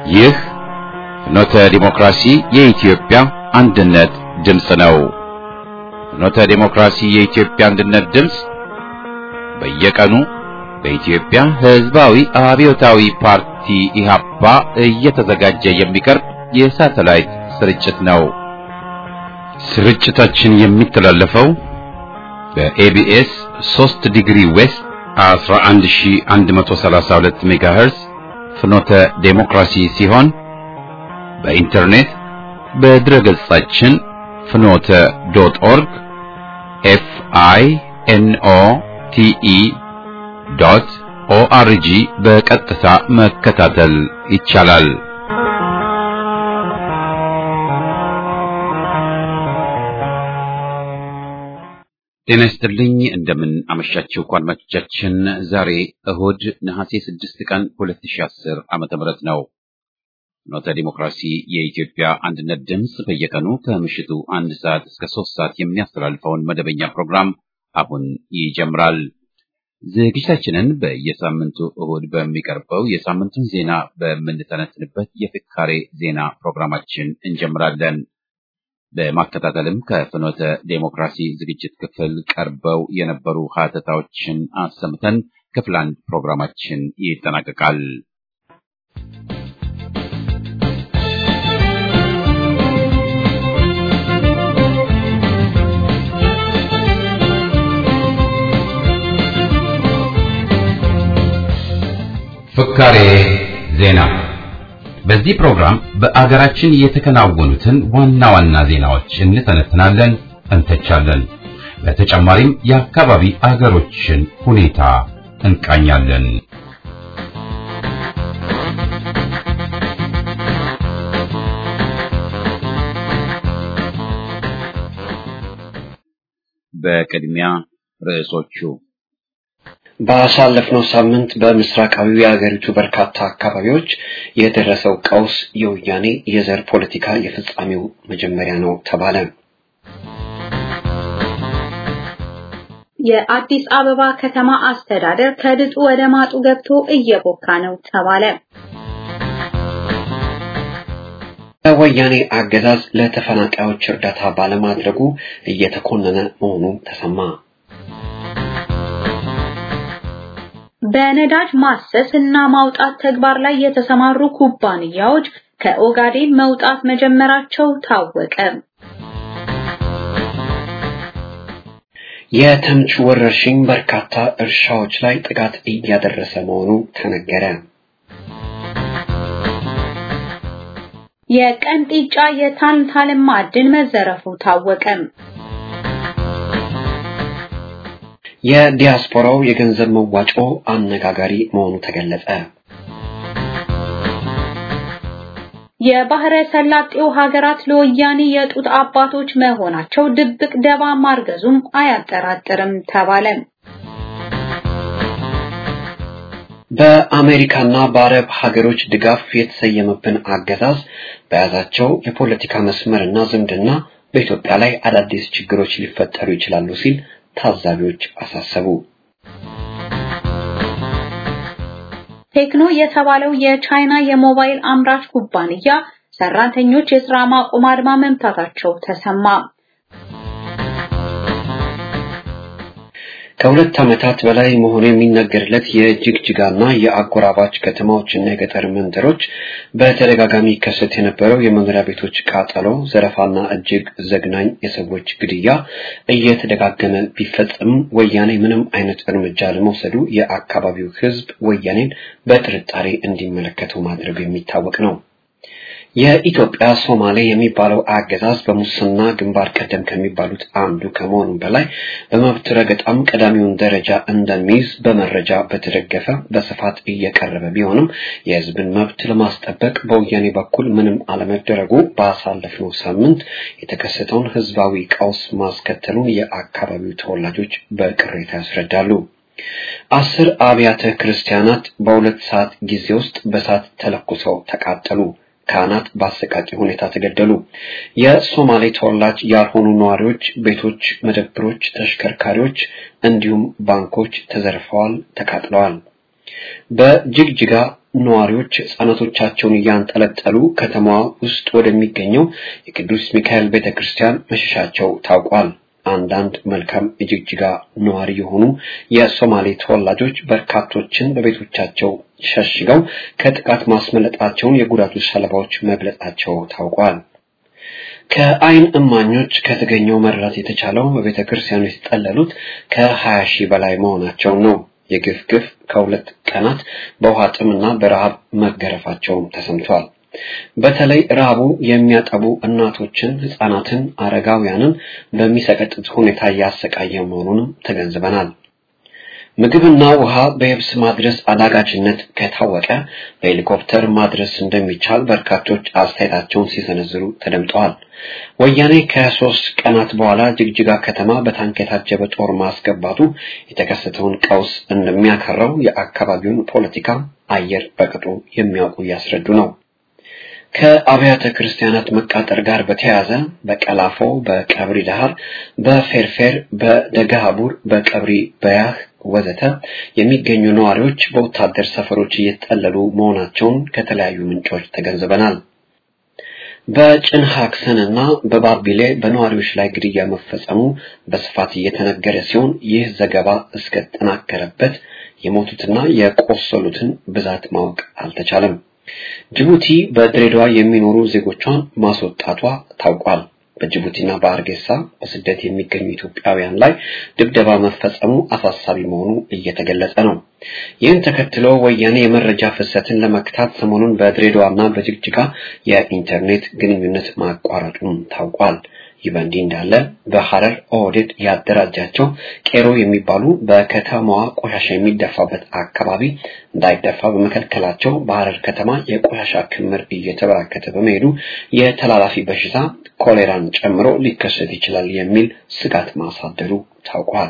ይህ ፍኖተ ዲሞክራሲ የኢትዮጵያ አንድነት ድምፅ ነው። ፍኖተ ዲሞክራሲ የኢትዮጵያ አንድነት ድምፅ በየቀኑ በኢትዮጵያ ሕዝባዊ አብዮታዊ ፓርቲ ኢህአፓ እየተዘጋጀ የሚቀርብ የሳተላይት ስርጭት ነው። ስርጭታችን የሚተላለፈው በኤቢኤስ 3 ዲግሪ ዌስት 11132 ሜጋሄርዝ ፍኖተ ዴሞክራሲ ሲሆን በኢንተርኔት በድረገጻችን ፍኖተ ዶት ኦርግ ኤፍ አይ ኤን ኦ ቲ ኢ ዶት ኦአርጂ በቀጥታ መከታተል ይቻላል። ጤና ይስጥልኝ። እንደምን አመሻችሁ አድማጮቻችን። ዛሬ እሁድ ነሐሴ 6 ቀን 2010 ዓመተ ምህረት ነው። ፍኖተ ዲሞክራሲ የኢትዮጵያ አንድነት ድምፅ በየቀኑ ከምሽቱ አንድ ሰዓት እስከ ሶስት ሰዓት የሚያስተላልፈውን መደበኛ ፕሮግራም አሁን ይጀምራል። ዝግጅታችንን በየሳምንቱ እሁድ በሚቀርበው የሳምንቱን ዜና በምንተነትንበት የፍካሬ ዜና ፕሮግራማችን እንጀምራለን። በማከታተልም ከፍኖተ ዴሞክራሲ ዝግጅት ክፍል ቀርበው የነበሩ ሀተታዎችን አሰምተን ክፍል አንድ ፕሮግራማችን ይጠናቀቃል። ፍካሬ ዜና በዚህ ፕሮግራም በአገራችን የተከናወኑትን ዋና ዋና ዜናዎች እንተነትናለን፣ እንተቻለን። በተጨማሪም የአካባቢ አገሮችን ሁኔታ እንቃኛለን። በቅድሚያ ርዕሶቹ ባሳለፍነው ሳምንት በምስራቃዊ የሀገሪቱ በርካታ አካባቢዎች የደረሰው ቀውስ የወያኔ የዘር ፖለቲካ የፍጻሜው መጀመሪያ ነው ተባለ። የአዲስ አበባ ከተማ አስተዳደር ከድጡ ወደ ማጡ ገብቶ እየቦካ ነው ተባለ። የወያኔ አገዛዝ ለተፈናቃዮች እርዳታ ባለማድረጉ እየተኮነነ መሆኑ ተሰማ። በነዳጅ ማሰስ እና ማውጣት ተግባር ላይ የተሰማሩ ኩባንያዎች ከኦጋዴን መውጣት መጀመራቸው ታወቀ። የተምች ወረርሽኝ በርካታ እርሻዎች ላይ ጥቃት እያደረሰ መሆኑ ተነገረ። የቀንጢጫ የታንታለም ማዕድን መዘረፉ ታወቀ። የዲያስፖራው የገንዘብ መዋጮ አነጋጋሪ መሆኑ ተገለጸ። የባህረ ሰላጤው ሀገራት ለወያኔ የጡት አባቶች መሆናቸው ድብቅ ደባ ማርገዙም አያጠራጥርም ተባለ። በአሜሪካና በአረብ ሀገሮች ድጋፍ የተሰየመብን አገዛዝ በያዛቸው የፖለቲካ መስመርና ዝምድና በኢትዮጵያ ላይ አዳዲስ ችግሮች ሊፈጠሩ ይችላሉ ሲል ታዛቢዎች አሳሰቡ። ቴክኖ የተባለው የቻይና የሞባይል አምራች ኩባንያ ሰራተኞች የስራ ማቆም አድማ መምታታቸው ተሰማ። ከሁለት ዓመታት በላይ መሆኑ የሚነገርለት የጅግጅጋና የአጎራባች ከተማዎችና የገጠር መንደሮች በተደጋጋሚ ይከሰት የነበረው የመኖሪያ ቤቶች ቃጠሎ፣ ዘረፋና እጅግ ዘግናኝ የሰዎች ግድያ እየተደጋገመ ቢፈጸምም ወያኔ ምንም አይነት እርምጃ ለመውሰዱ የአካባቢው ሕዝብ ወያኔን በጥርጣሬ እንዲመለከቱ ማድረጉ የሚታወቅ ነው። የኢትዮጵያ ሶማሌ የሚባለው አገዛዝ በሙስና ግንባር ቀደም ከሚባሉት አንዱ ከመሆኑ በላይ በመብት ረገጣም ቀዳሚውን ደረጃ እንደሚይዝ በመረጃ በተደገፈ በስፋት እየቀረበ ቢሆንም የሕዝብን መብት ለማስጠበቅ በወያኔ በኩል ምንም አለመደረጉ ባሳለፍነው ሳምንት የተከሰተውን ሕዝባዊ ቀውስ ማስከተሉን የአካባቢው ተወላጆች በቅሬታ ያስረዳሉ። አስር አብያተ ክርስቲያናት በሁለት ሰዓት ጊዜ ውስጥ በእሳት ተለኩሰው ተቃጠሉ። ካህናት በአሰቃቂ ሁኔታ ተገደሉ። የሶማሌ ተወላጅ ያልሆኑ ነዋሪዎች ቤቶች፣ መደብሮች፣ ተሽከርካሪዎች እንዲሁም ባንኮች ተዘርፈዋል፣ ተቃጥለዋል። በጅግጅጋ ነዋሪዎች ሕፃናቶቻቸውን እያንጠለጠሉ ከተማዋ ውስጥ ወደሚገኘው የቅዱስ ሚካኤል ቤተክርስቲያን መሸሻቸው ታውቋል። አንዳንድ መልካም የጅግጅጋ ነዋሪ የሆኑ የሶማሌ ተወላጆች በርካቶችን በቤቶቻቸው ሸሽገው ከጥቃት ማስመለጣቸውን የጉዳቱ ሰለባዎች መግለጻቸው ታውቋል። ከአይን እማኞች ከተገኘው መረዳት የተቻለው በቤተ ክርስቲያኑ የተጠለሉት ከሀያ ሺህ በላይ መሆናቸው ነው። የግፍ ግፍ ከሁለት ቀናት በውሃ ጥምና በረሃብ መገረፋቸውም ተሰምቷል። በተለይ ረሃቡ የሚያጠቡ እናቶችን፣ ህፃናትን፣ አረጋውያንን በሚሰቀጥጥ ሁኔታ እያሰቃየ መሆኑንም ተገንዝበናል። ምግብና ውሃ በየብስ ማድረስ አዳጋችነት ከታወቀ በሄሊኮፕተር ማድረስ እንደሚቻል በርካቶች አስተያየታቸውን ሲሰነዝሩ ተደምጠዋል። ወያኔ ከሶስት ቀናት በኋላ ጅግጅጋ ከተማ በታንክ የታጀበ ጦር ማስገባቱ የተከሰተውን ቀውስ እንደሚያከራው የአካባቢውን ፖለቲካ አየር በቅጡ የሚያውቁ እያስረዱ ነው። ከአብያተ ክርስቲያናት መቃጠር ጋር በተያያዘ በቀላፎ፣ በቀብሪ ዳህር፣ በፌርፌር፣ በደገሃቡር፣ በቀብሪ በያህ ወዘተ የሚገኙ ነዋሪዎች በወታደር ሰፈሮች እየተጠለሉ መሆናቸውን ከተለያዩ ምንጮች ተገንዝበናል። በጭንሃክሰን እና በባቢሌ በነዋሪዎች ላይ ግድያ መፈጸሙ በስፋት እየተነገረ ሲሆን ይህ ዘገባ እስከተጠናከረበት የሞቱትና የቆሰሉትን ብዛት ማወቅ አልተቻለም። ጅቡቲ በድሬዳዋ የሚኖሩ ዜጎቿን ማስወጣቷ ታውቋል። በጅቡቲና በአርጌሳ በስደት የሚገኙ ኢትዮጵያውያን ላይ ድብደባ መፈጸሙ አሳሳቢ መሆኑ እየተገለጸ ነው። ይህን ተከትሎ ወያኔ የመረጃ ፍሰትን ለመክታት ሰሞኑን በድሬዳዋና በጅግጅጋ የኢንተርኔት ግንኙነት ማቋረጡም ታውቋል። ይህ በእንዲህ እንዳለ በሐረር ኦህዴድ ያደራጃቸው ቄሮ የሚባሉ በከተማዋ ቆሻሻ የሚደፋበት አካባቢ እንዳይደፋ በመከልከላቸው በሐረር ከተማ የቆሻሻ ክምር እየተበራከተ በመሄዱ የተላላፊ በሽታ ኮሌራን ጨምሮ ሊከሰት ይችላል የሚል ስጋት ማሳደሩ ታውቋል።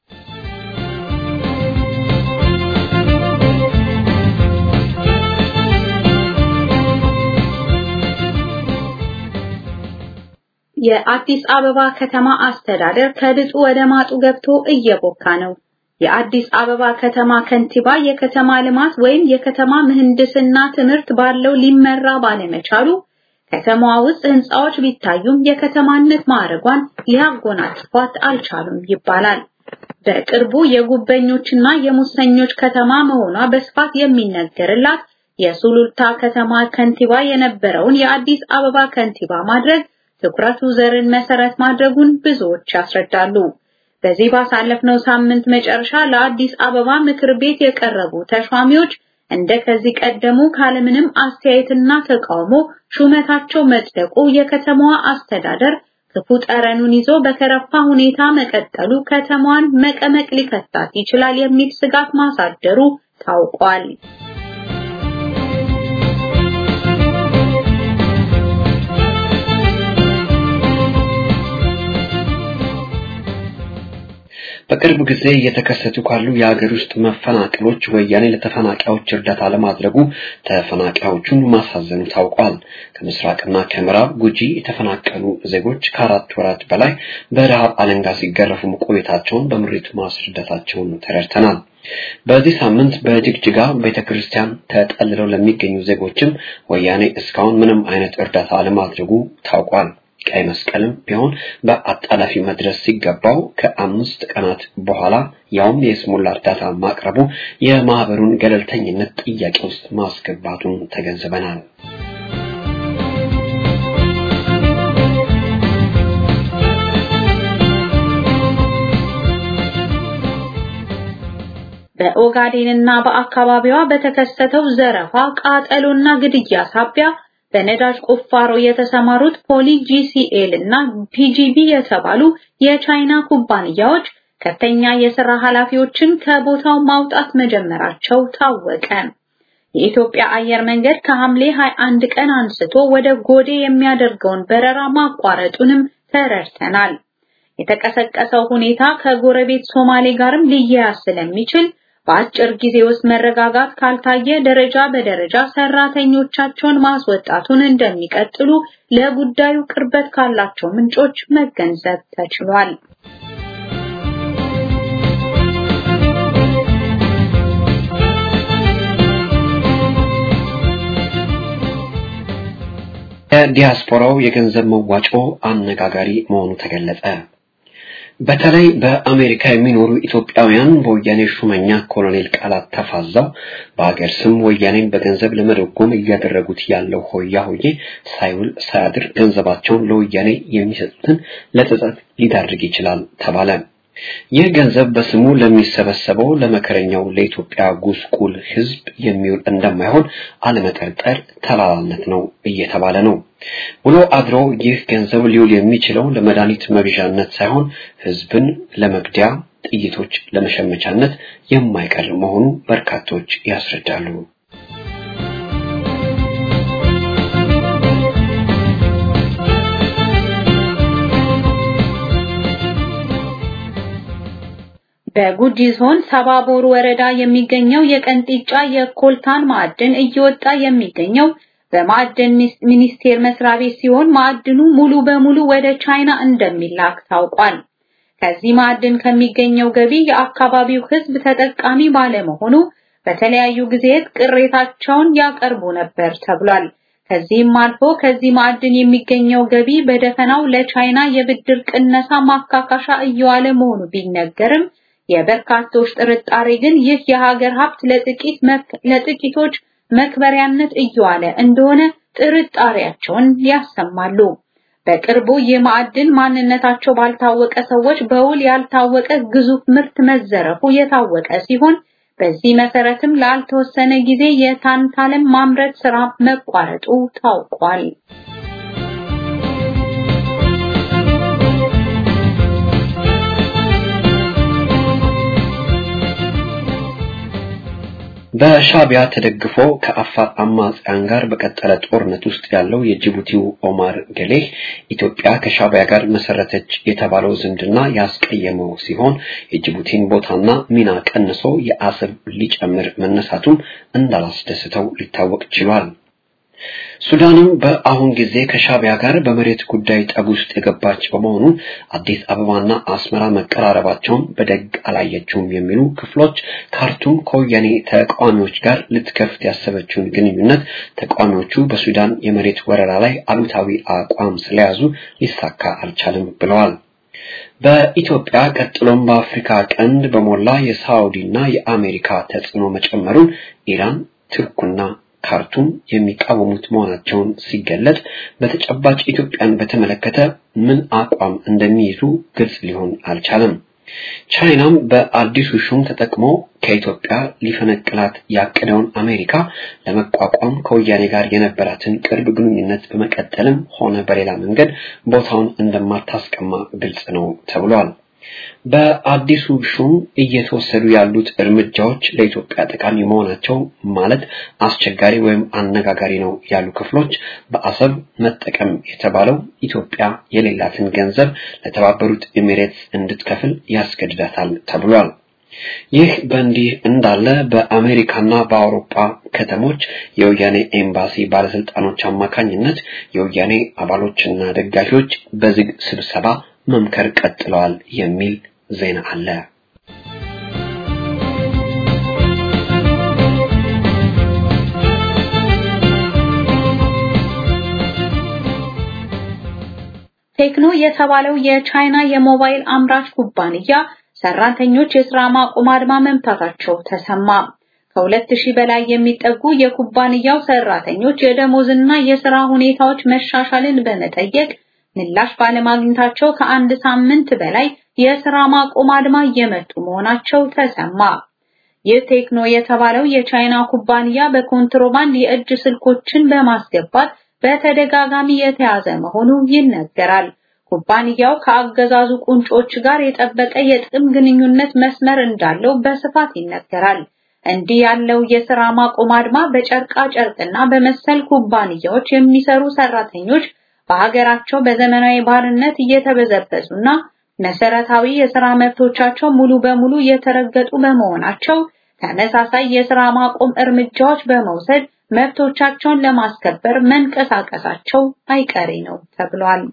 የአዲስ አበባ ከተማ አስተዳደር ከድጡ ወደ ማጡ ገብቶ እየቦካ ነው። የአዲስ አበባ ከተማ ከንቲባ የከተማ ልማት ወይም የከተማ ምህንድስና ትምህርት ባለው ሊመራ ባለመቻሉ ከተማዋ ውስጥ ህንፃዎች ቢታዩም የከተማነት ማዕረጓን ሊያጎናጽፏት አልቻሉም ይባላል። በቅርቡ የጉበኞችና የሙሰኞች ከተማ መሆኗ በስፋት የሚነገርላት የሱሉልታ ከተማ ከንቲባ የነበረውን የአዲስ አበባ ከንቲባ ማድረግ ትኩረቱ ዘርን መሰረት ማድረጉን ብዙዎች ያስረዳሉ። በዚህ ባሳለፍነው ሳምንት መጨረሻ ለአዲስ አበባ ምክር ቤት የቀረቡ ተሿሚዎች እንደ ከዚህ ቀደሙ ካለምንም አስተያየትና ተቃውሞ ሹመታቸው መጽደቁ የከተማዋ አስተዳደር ክፉ ጠረኑን ይዞ በከረፋ ሁኔታ መቀጠሉ ከተማዋን መቀመቅ ሊከታት ይችላል የሚል ስጋት ማሳደሩ ታውቋል። በቅርብ ጊዜ እየተከሰቱ ካሉ የሀገር ውስጥ መፈናቀሎች ወያኔ ለተፈናቃዮች እርዳታ ለማድረጉ ተፈናቃዮቹን ማሳዘኑ ታውቋል። ከምስራቅና ከምዕራብ ጉጂ የተፈናቀሉ ዜጎች ከአራት ወራት በላይ በረሃብ አለንጋ ሲገረፉ መቆየታቸውን በምሬቱ ማስረዳታቸውን ተረድተናል። በዚህ ሳምንት በጅግጅጋ ቤተክርስቲያን ተጠልለው ለሚገኙ ዜጎችም ወያኔ እስካሁን ምንም አይነት እርዳታ አለማድረጉ ታውቋል። ቀይ መስቀልም ቢሆን በአጣዳፊ መድረስ ሲገባው ከአምስት ቀናት በኋላ ያውም የስሙላ እርዳታ ማቅረቡ የማህበሩን ገለልተኝነት ጥያቄ ውስጥ ማስገባቱን ተገንዝበናል። በኦጋዴንና በአካባቢዋ በተከሰተው ዘረፋ፣ ቃጠሎና ግድያ ሳቢያ በነዳጅ ቁፋሮ የተሰማሩት ፖሊ ጂሲኤል እና ፒጂቢ የተባሉ የቻይና ኩባንያዎች ከፍተኛ የሥራ ኃላፊዎችን ከቦታው ማውጣት መጀመራቸው ታወቀ። የኢትዮጵያ አየር መንገድ ከሐምሌ 21 ቀን አንስቶ ወደ ጎዴ የሚያደርገውን በረራ ማቋረጡንም ተረድተናል። የተቀሰቀሰው ሁኔታ ከጎረቤት ሶማሌ ጋርም ሊያያዝ ስለሚችል በአጭር ጊዜ ውስጥ መረጋጋት ካልታየ ደረጃ በደረጃ ሰራተኞቻቸውን ማስወጣቱን እንደሚቀጥሉ ለጉዳዩ ቅርበት ካላቸው ምንጮች መገንዘብ ተችሏል። የዲያስፖራው የገንዘብ መዋጮ አነጋጋሪ መሆኑ ተገለጸ። በተለይ በአሜሪካ የሚኖሩ ኢትዮጵያውያን በወያኔ ሹመኛ ኮሎኔል ቃላት ተፋዛው በሀገር ስም ወያኔን በገንዘብ ለመደጎም እያደረጉት ያለው ሆያ ሆዬ ሳይውል ሳያድር ገንዘባቸውን ለወያኔ የሚሰጡትን ለጸጸት ሊዳርግ ይችላል ተባለ። ይህ ገንዘብ በስሙ ለሚሰበሰበው ለመከረኛው ለኢትዮጵያ ጉስቁል ሕዝብ የሚውል እንደማይሆን አለመጠርጠር ተላላነት ነው እየተባለ ነው። ውሎ አድሮ ይህ ገንዘብ ሊውል የሚችለው ለመድኃኒት መግዣነት ሳይሆን ሕዝብን ለመግደያ ጥይቶች ለመሸመቻነት የማይቀር መሆኑ በርካቶች ያስረዳሉ። በጉጂ ዞን ሰባቦር ወረዳ የሚገኘው የቀንጢጫ የኮልታን ማዕድን እየወጣ የሚገኘው በማዕድን ሚኒስቴር መስሪያ ቤት ሲሆን ማዕድኑ ሙሉ በሙሉ ወደ ቻይና እንደሚላክ ታውቋል። ከዚህ ማዕድን ከሚገኘው ገቢ የአካባቢው ሕዝብ ተጠቃሚ ባለመሆኑ በተለያዩ ጊዜያት ቅሬታቸውን ያቀርቡ ነበር ተብሏል። ከዚህም አልፎ ከዚህ ማዕድን የሚገኘው ገቢ በደፈናው ለቻይና የብድር ቅነሳ ማካካሻ እየዋለ መሆኑ ቢነገርም የበርካቶች ጥርጣሬ ግን ይህ የሀገር ሀብት ለጥቂት ለጥቂቶች መክበሪያነት እየዋለ እንደሆነ ጥርጣሬያቸውን ያሰማሉ። በቅርቡ ይህ ማዕድን ማንነታቸው ባልታወቀ ሰዎች በውል ያልታወቀ ግዙፍ ምርት መዘረፉ የታወቀ ሲሆን በዚህ መሰረትም ላልተወሰነ ጊዜ የታንታለም ማምረት ስራ መቋረጡ ታውቋል። በሻቢያ ተደግፎ ከአፋር አማጽያን ጋር በቀጠለ ጦርነት ውስጥ ያለው የጅቡቲው ኦማር ገሌህ ኢትዮጵያ ከሻቢያ ጋር መሰረተች የተባለው ዝምድና ያስቀየመው ሲሆን የጅቡቲን ቦታና ሚና ቀንሶ የአሰብ ሊጨምር መነሳቱም እንዳላስደስተው ሊታወቅ ችሏል። ሱዳንም በአሁን ጊዜ ከሻቢያ ጋር በመሬት ጉዳይ ጠብ ውስጥ የገባች በመሆኑ አዲስ አበባና አስመራ መቀራረባቸውን በደግ አላየችውም የሚሉ ክፍሎች ካርቱም ከወያኔ ተቃዋሚዎች ጋር ልትከፍት ያሰበችውን ግንኙነት ተቃዋሚዎቹ በሱዳን የመሬት ወረራ ላይ አሉታዊ አቋም ስለያዙ ሊሳካ አልቻለም ብለዋል። በኢትዮጵያ ቀጥሎም በአፍሪካ ቀንድ በሞላ የሳውዲና የአሜሪካ ተጽዕኖ መጨመሩን ኢራን፣ ቱርክና ካርቱም የሚቃወሙት መሆናቸውን ሲገለጥ በተጨባጭ ኢትዮጵያን በተመለከተ ምን አቋም እንደሚይዙ ግልጽ ሊሆን አልቻለም። ቻይናም በአዲሱ ሹም ተጠቅሞ ከኢትዮጵያ ሊፈነቅላት ያቀደውን አሜሪካ ለመቋቋም ከወያኔ ጋር የነበራትን ቅርብ ግንኙነት በመቀጠልም ሆነ በሌላ መንገድ ቦታውን እንደማታስቀማ ግልጽ ነው ተብሏል። በአዲሱ ሹም እየተወሰዱ ያሉት እርምጃዎች ለኢትዮጵያ ጠቃሚ መሆናቸው ማለት አስቸጋሪ ወይም አነጋጋሪ ነው ያሉ ክፍሎች በአሰብ መጠቀም የተባለው ኢትዮጵያ የሌላትን ገንዘብ ለተባበሩት ኤሚሬትስ እንድትከፍል ያስገድዳታል ተብሏል። ይህ በእንዲህ እንዳለ በአሜሪካና በአውሮፓ ከተሞች የወያኔ ኤምባሲ ባለስልጣኖች አማካኝነት የወያኔ አባሎችና ደጋፊዎች በዝግ ስብሰባ መምከር ቀጥለዋል የሚል ዜና አለ። ቴክኖ የተባለው የቻይና የሞባይል አምራች ኩባንያ ሰራተኞች የስራ ማቆም አድማ መምታታቸው ተሰማ። ከሁለት ሺህ በላይ የሚጠጉ የኩባንያው ሰራተኞች የደሞዝና የስራ ሁኔታዎች መሻሻልን በመጠየቅ ምላሽ ባለማግኘታቸው ከአንድ ሳምንት በላይ የስራ ማቆም አድማ እየመቱ መሆናቸው ተሰማ። ይህ ቴክኖ የተባለው የቻይና ኩባንያ በኮንትሮባንድ የእጅ ስልኮችን በማስገባት በተደጋጋሚ የተያዘ መሆኑ ይነገራል። ኩባንያው ከአገዛዙ ቁንጮች ጋር የጠበቀ የጥቅም ግንኙነት መስመር እንዳለው በስፋት ይነገራል። እንዲህ ያለው የሥራ ማቆም አድማ በጨርቃ ጨርቅና በመሰል ኩባንያዎች የሚሰሩ ሰራተኞች በሀገራቸው በዘመናዊ ባርነት እየተበዘበዙና መሰረታዊ የሥራ መብቶቻቸው ሙሉ በሙሉ እየተረገጡ በመሆናቸው ተመሳሳይ የሥራ ማቆም እርምጃዎች በመውሰድ መብቶቻቸውን ለማስከበር መንቀሳቀሳቸው አይቀሬ ነው ተብሏል።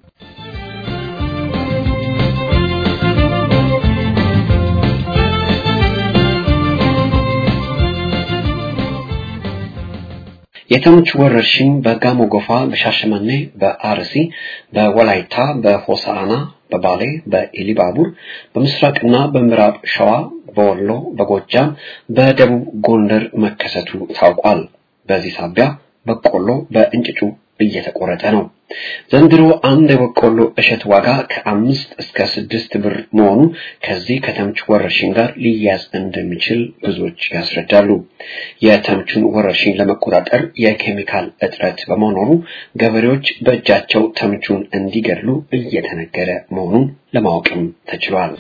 የተምች ወረርሽኝ በጋሞ ጎፋ፣ በሻሸመኔ፣ በአርሲ፣ በወላይታ፣ በሆሳአና፣ በባሌ፣ በኢሊባቡር፣ በምስራቅና በምዕራብ ሸዋ፣ በወሎ፣ በጎጃም፣ በደቡብ ጎንደር መከሰቱ ታውቋል። በዚህ ሳቢያ በቆሎ በእንጭጩ እየተቆረጠ ነው። ዘንድሮ አንድ የበቆሎ እሸት ዋጋ ከአምስት እስከ ስድስት ብር መሆኑ ከዚህ ከተምች ወረርሽኝ ጋር ሊያዝ እንደሚችል ብዙዎች ያስረዳሉ። የተምቹን ወረርሽኝ ለመቆጣጠር የኬሚካል እጥረት በመኖሩ ገበሬዎች በእጃቸው ተምቹን እንዲገድሉ እየተነገረ መሆኑን ለማወቅም ተችሏል።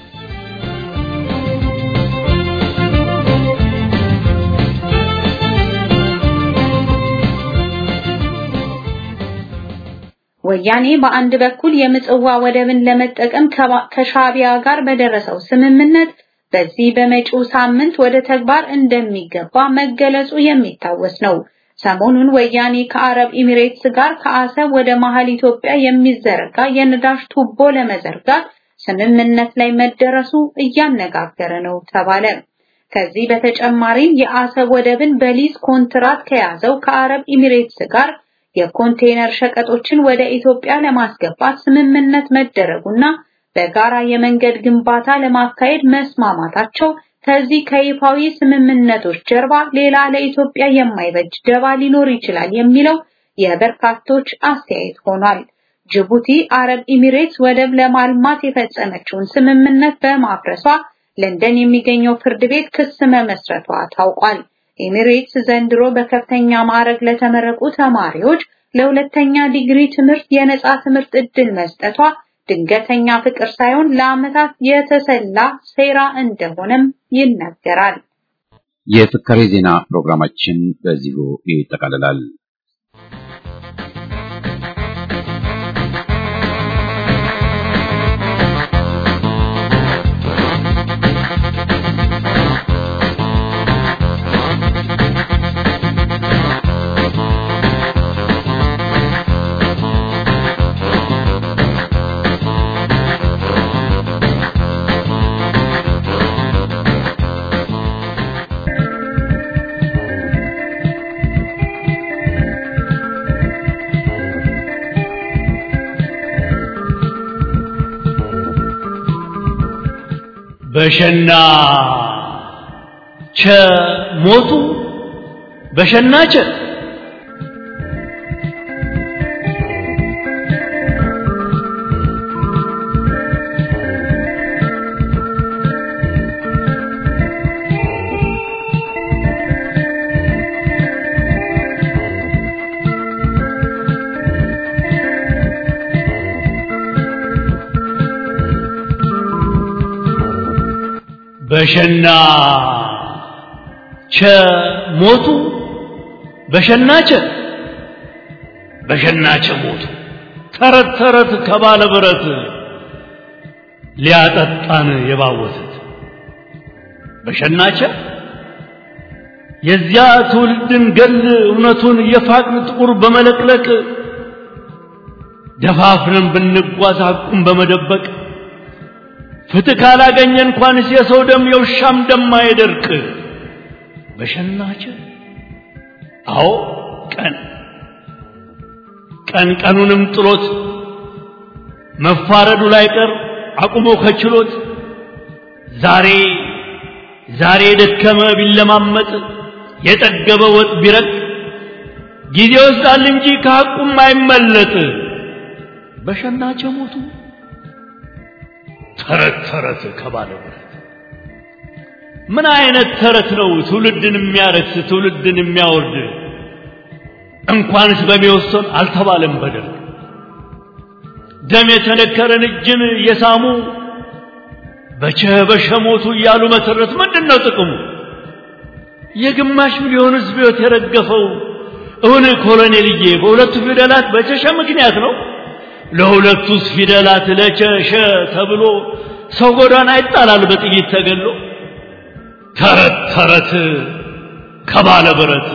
ወያኔ በአንድ በኩል የምጽዋ ወደብን ለመጠቀም ከሻቢያ ጋር በደረሰው ስምምነት በዚህ በመጪው ሳምንት ወደ ተግባር እንደሚገባ መገለጹ የሚታወስ ነው። ሰሞኑን ወያኔ ከአረብ ኤሚሬትስ ጋር ከአሰብ ወደ መሃል ኢትዮጵያ የሚዘረጋ የነዳጅ ቱቦ ለመዘርጋት ስምምነት ላይ መደረሱ እያነጋገረ ነው ተባለ። ከዚህ በተጨማሪም የአሰብ ወደብን በሊዝ ኮንትራት ከያዘው ከአረብ ኤሚሬትስ ጋር የኮንቴነር ሸቀጦችን ወደ ኢትዮጵያ ለማስገባት ስምምነት መደረጉና በጋራ የመንገድ ግንባታ ለማካሄድ መስማማታቸው ከዚህ ከይፋዊ ስምምነቶች ጀርባ ሌላ ለኢትዮጵያ የማይበጅ ደባ ሊኖር ይችላል የሚለው የበርካቶች አስተያየት ሆኗል። ጅቡቲ አረብ ኤሚሬትስ ወደብ ለማልማት የፈጸመችውን ስምምነት በማፍረሷ ለንደን የሚገኘው ፍርድ ቤት ክስ መመስረቷ ታውቋል። ኤሚሬትስ ዘንድሮ በከፍተኛ ማዕረግ ለተመረቁ ተማሪዎች ለሁለተኛ ዲግሪ ትምህርት የነጻ ትምህርት ዕድል መስጠቷ ድንገተኛ ፍቅር ሳይሆን ለዓመታት የተሰላ ሴራ እንደሆነም ይነገራል። የፍካሬ ዜና ፕሮግራማችን በዚሁ ይጠቃልላል። በሸና ቸ ሞቱ በሸና ቸ በሸና ቸ ሞቱ በሸና ቸ በሸና ቸ ሞቱ ተረት ተረት ከባለ ብረት ሊያጠጣን የባወቱት በሸናቸ የዚያ ትውልድን ገል እውነቱን የፋቅን ጥቁር በመለቅለቅ ደፋፍረን ብንጓዝ ሐቁን በመደበቅ ፍትህ ካላገኘ እንኳንስ የሰው ደም የውሻም ደም አይደርቅ። በሸናቸ አዎ ቀን ቀን ቀኑንም ጥሎት መፋረዱ ላይ ቀር አቁሞ ከችሎት ዛሬ ዛሬ የደከመ ቢለማመጥ የጠገበ ወጥ ቢረቅ ጊዜ ይወስዳል እንጂ ከሐቁም አይመለጥ። በሸናቸ ሞቱ ተረት ተረት ከባለ ብረት ምን አይነት ተረት ነው ትውልድን የሚያረክስ ትውልድን የሚያወርድ? እንኳንስ በሚወሰን አልተባለም በደርግ ደም የተነከረን እጅን የሳሙ በቸ በሸሞቱ እያሉ መተረት ምንድን ነው ጥቅሙ? የግማሽ ሚሊዮን ሕዝብ ሕይወት የረገፈው እውን ኮሎኔልዬ በሁለቱ ፊደላት በቸሸ ምክንያት ነው። ለሁለቱስ ፊደላት ለቸሸ ተብሎ ሰው ጎዳና ይጣላል በጥይት ተገሎ። ተረት ተረት ከባለ ብረት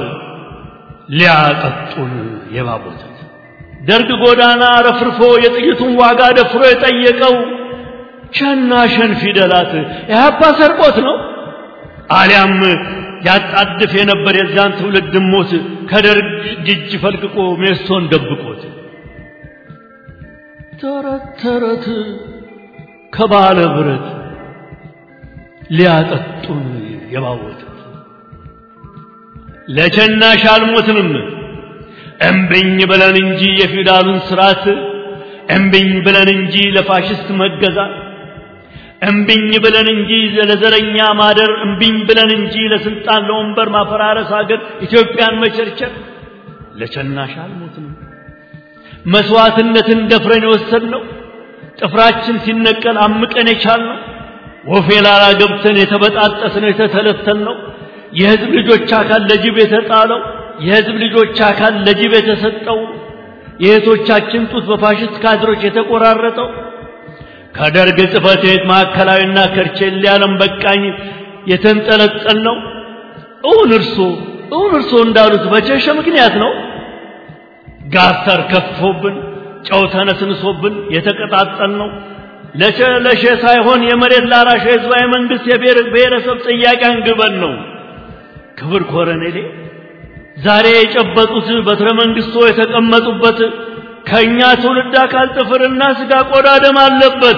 ሊያጠጡን የባቦቱት ደርግ ጎዳና ረፍርፎ የጥይቱን ዋጋ ደፍሮ የጠየቀው ሸና ሸን ፊደላት ኢህአፓ ሰርቆት ነው አሊያም ያጣድፍ የነበር የዚያን ትውልድ ሞት ከደርግ እጅ ፈልቅቆ ሜሶን ደብቆት ተረት ተረት ከባለ ብረት ሊያጠጡን የባወጡት ለቸናሽ አልሞትንም እምብኝ ብለን እንጂ የፊውዳሉን ስርዓት እምብኝ ብለን እንጂ ለፋሽስት መገዛት እምብኝ ብለን እንጂ ለዘረኛ ማደር እምብኝ ብለን እንጂ ለስልጣን ለወንበር ማፈራረስ ሀገር ኢትዮጵያን መቸርቸር ለቸናሽ አልሞትንም መስዋዕትነትን ደፍረን የወሰድነው ጥፍራችን ሲነቀል አምቀን የቻልነው ወፌ ላላ ገብተን የተበጣጠስነው የተተለተልነው የህዝብ ልጆች አካል ለጅብ የተጣለው የህዝብ ልጆች አካል ለጅብ የተሰጠው የእህቶቻችን ጡት በፋሽስት ካድሮች የተቆራረጠው ከደርግ ጽሕፈት ቤት ማዕከላዊና ከርቼሌ ዓለም በቃኝ የተንጠለጠል ነው። እውን እርሶ እውን እርሶ እንዳሉት በቸሸ ምክንያት ነው። ጋተር ከፍቶብን ጨው ተነስንሶብን የተቀጣጠል ነው። ለሸ ለሸ ሳይሆን የመሬት ላራሽ ህዝባዊ መንግስት የብሔር ብሔረሰብ ጥያቄ አንግበን ነው። ክብር ኮረኔሌ ዛሬ የጨበጡት በትረ መንግስቶ የተቀመጡበት ከእኛ ትውልድ አካል ጥፍርና ስጋ ቆዳ ደም አለበት።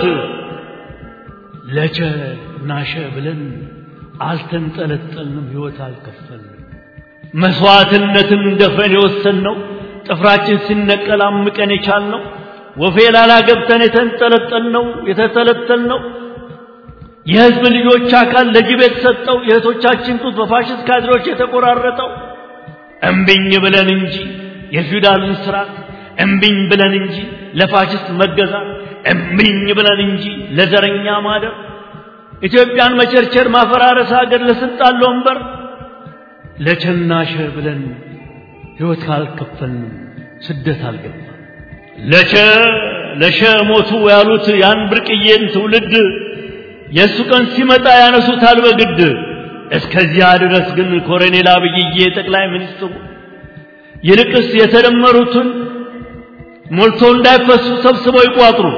ለቸ ናሸ ብለን አልተንጠለጠልንም፣ ህይወት አልከፈልንም። መስዋዕትነትን ደፍረን የወሰንነው ጥፍራችን ሲነቀል አምቀን የቻልነው ወፌ ላላ ገብተን የተንጠለጠልነው የተተለተልነው የህዝብ ልጆች አካል ለጅብ የተሰጠው የእህቶቻችን ጡት በፋሽስት ካድሮች የተቆራረጠው እምቢኝ ብለን እንጂ የፊውዳልን ስርዓት እምቢኝ ብለን እንጂ ለፋሽስት መገዛት እምቢኝ ብለን እንጂ ለዘረኛ ማደር ኢትዮጵያን መቸርቸር ማፈራረስ ሀገር ለስልጣን ለወንበር ለቸናሸ ብለን ህይወት ካልከፈልንም ስደት አልገባ ለቸ ለሸ ሞቱ ያሉት ያን ብርቅዬን ትውልድ የእሱ ቀን ሲመጣ ያነሱታል በግድ እስከዚያ ድረስ ግን ኮሎኔል አብይዬ ጠቅላይ ሚኒስትሩ ይልቅስ የተደመሩትን ሞልቶ እንዳይፈሱ ሰብስበው ይቋጥሩ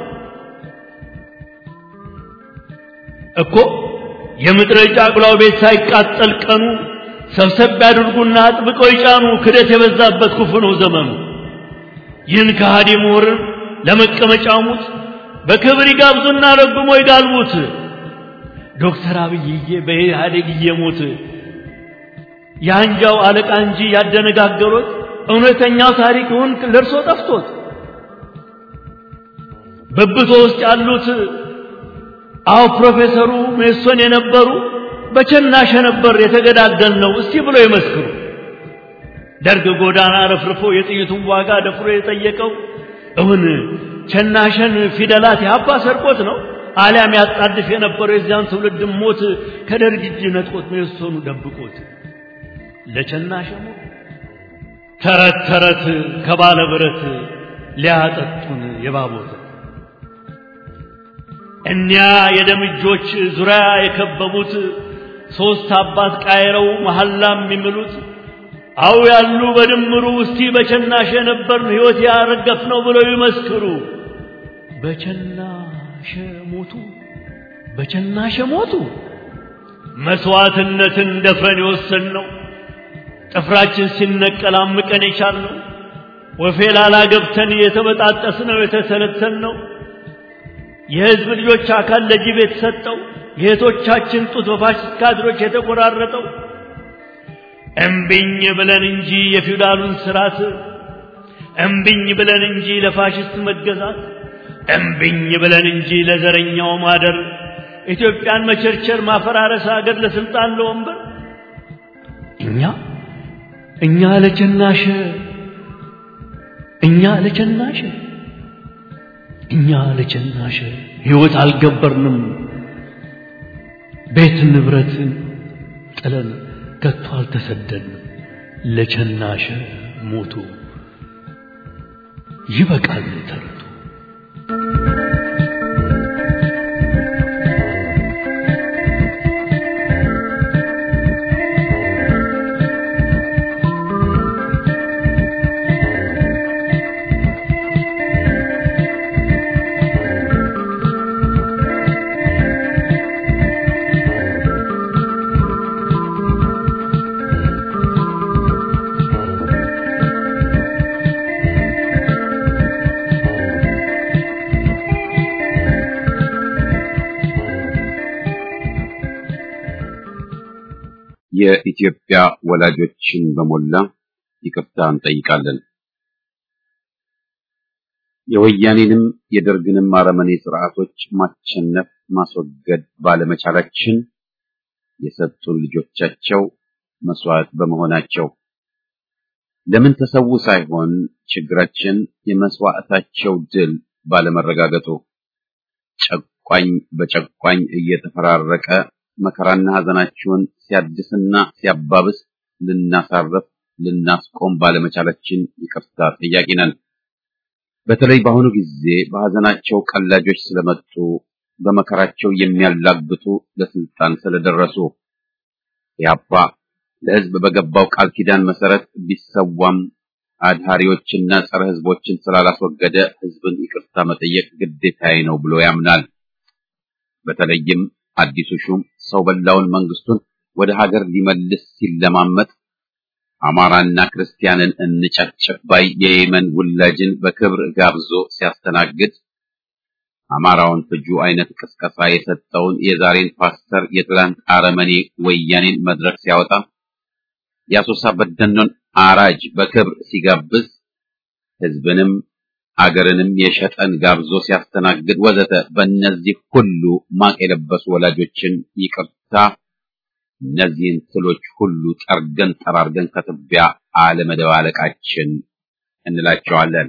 እኮ የምድረ ጫጉላው ቤት ሳይቃጠል ቀኑ ሰብሰብ ያድርጉና አጥብቀው ይጫኑ ክደት የበዛበት ክፉ ነው ዘመኑ ይህን ከሃዲ ምሁርን ለመቀመጫ ሙት በክብር ይጋብዙና ረግሞ ይጋልቡት ዶክተር አብይዬ በኢህአዴግ እየሞት የአንጃው አለቃ እንጂ ያደነጋገሩት እውነተኛው ታሪክ ይሁን ለእርሶ ጠፍቶት በብቶ ውስጥ ያሉት አዎ ፕሮፌሰሩ ሜሶን የነበሩ በቸናሸ ነበር የተገዳደል ነው እስቲ ብሎ ይመስክሩ ደርግ ጎዳና ረፍርፎ የጥይቱን ዋጋ ደፍሮ የጠየቀው እውን ቸናሸን ፊደላት ያባ ሰርቆት ነው አሊያም ያጣድፍ የነበረው የዚያን ትውልድ ሞት ከደርግ እጅ ነጥቆት ሜሶኑ ደብቆት ለቸናሸ ሞት ተረት ተረት ከባለ ብረት ሊያጠጡን የባቦት እኒያ የደም እጆች ዙሪያ የከበቡት ሦስት አባት ቃይረው መሐላም የሚምሉት አው ያሉ በድምሩ እስቲ በቸናሸ ነበርን ሕይወት ያረገፍ ነው ብለው ይመስክሩ። በቸናሸ ሞቱ፣ በቸናሸ ሞቱ። መስዋዕትነትን ደፍረን የወሰንነው ጥፍራችን ሲነቀል አምቀን የቻልነው ወፌ ላላ ገብተን የተበጣጠስነው የተሰለተልነው የሕዝብ ልጆች አካል ለጅብ የተሰጠው የእህቶቻችን ጡት በፋሽስት ካድሮች የተቆራረጠው እምቢኝ ብለን እንጂ የፊውዳሉን ስርዓት እምቢኝ ብለን እንጂ ለፋሽስት መገዛት እምቢኝ ብለን እንጂ ለዘረኛው ማደር ኢትዮጵያን መቸርቸር ማፈራረስ ሀገር ለስልጣን ለወንበር እኛ እኛ ለቸናሸ እኛ ለቸናሸ እኛ ለቸናሸ ሕይወት አልገበርንም ቤት ንብረትን ጥለን ከቶ አልተሰደድንም ለቸናሸ ሞቱ ይበቃል ተረቱ የኢትዮጵያ ወላጆችን በሞላ ይቅርታ እንጠይቃለን። የወያኔንም የደርግንም አረመኔ ስርዓቶች ማሸነፍ ማስወገድ ባለመቻላችን የሰጡን ልጆቻቸው መስዋዕት በመሆናቸው ለምን ተሰዉ ሳይሆን ችግራችን የመስዋዕታቸው ድል ባለመረጋገጡ ጨቋኝ በጨቋኝ እየተፈራረቀ መከራና ሐዘናችሁን ሲያድስና ሲያባብስ ልናሳርፍ ልናስቆም ባለመቻላችን ይቅርታ ጠያቂ ነን። በተለይ በአሁኑ ጊዜ በሐዘናቸው ቀላጆች ስለመጡ በመከራቸው የሚያላግጡ ለስልጣን ስለደረሱ ያባ ለሕዝብ በገባው ቃል ኪዳን መሰረት ቢሰዋም አድሃሪዎችና ጸረ ሕዝቦችን ስላላስወገደ ሕዝብን ይቅርታ መጠየቅ ግዴታዬ ነው ብሎ ያምናል። በተለይም አዲሱ ሹም ሰው በላውን መንግስቱን ወደ ሀገር ሊመልስ ሲለማመጥ አማራና ክርስቲያንን እንጨፍጭፍ ባይ የየመን ውላጅን በክብር ጋብዞ ሲያስተናግድ አማራውን ፍጁ አይነት ቅስቀሳ የሰጠውን የዛሬን ፓስተር የትላንት አረመኔ ወያኔን መድረክ ሲያወጣ የአሶሳ በደኖን አራጅ በክብር ሲጋብዝ ህዝብንም አገርንም የሸጠን ጋብዞ ሲያስተናግድ ወዘተ በእነዚህ ሁሉ ማቅ የለበሱ ወላጆችን ይቅርታ እነዚህን ትሎች ሁሉ ጠርገን ጠራርገን ከትቢያ አለመደባለቃችን እንላቸዋለን።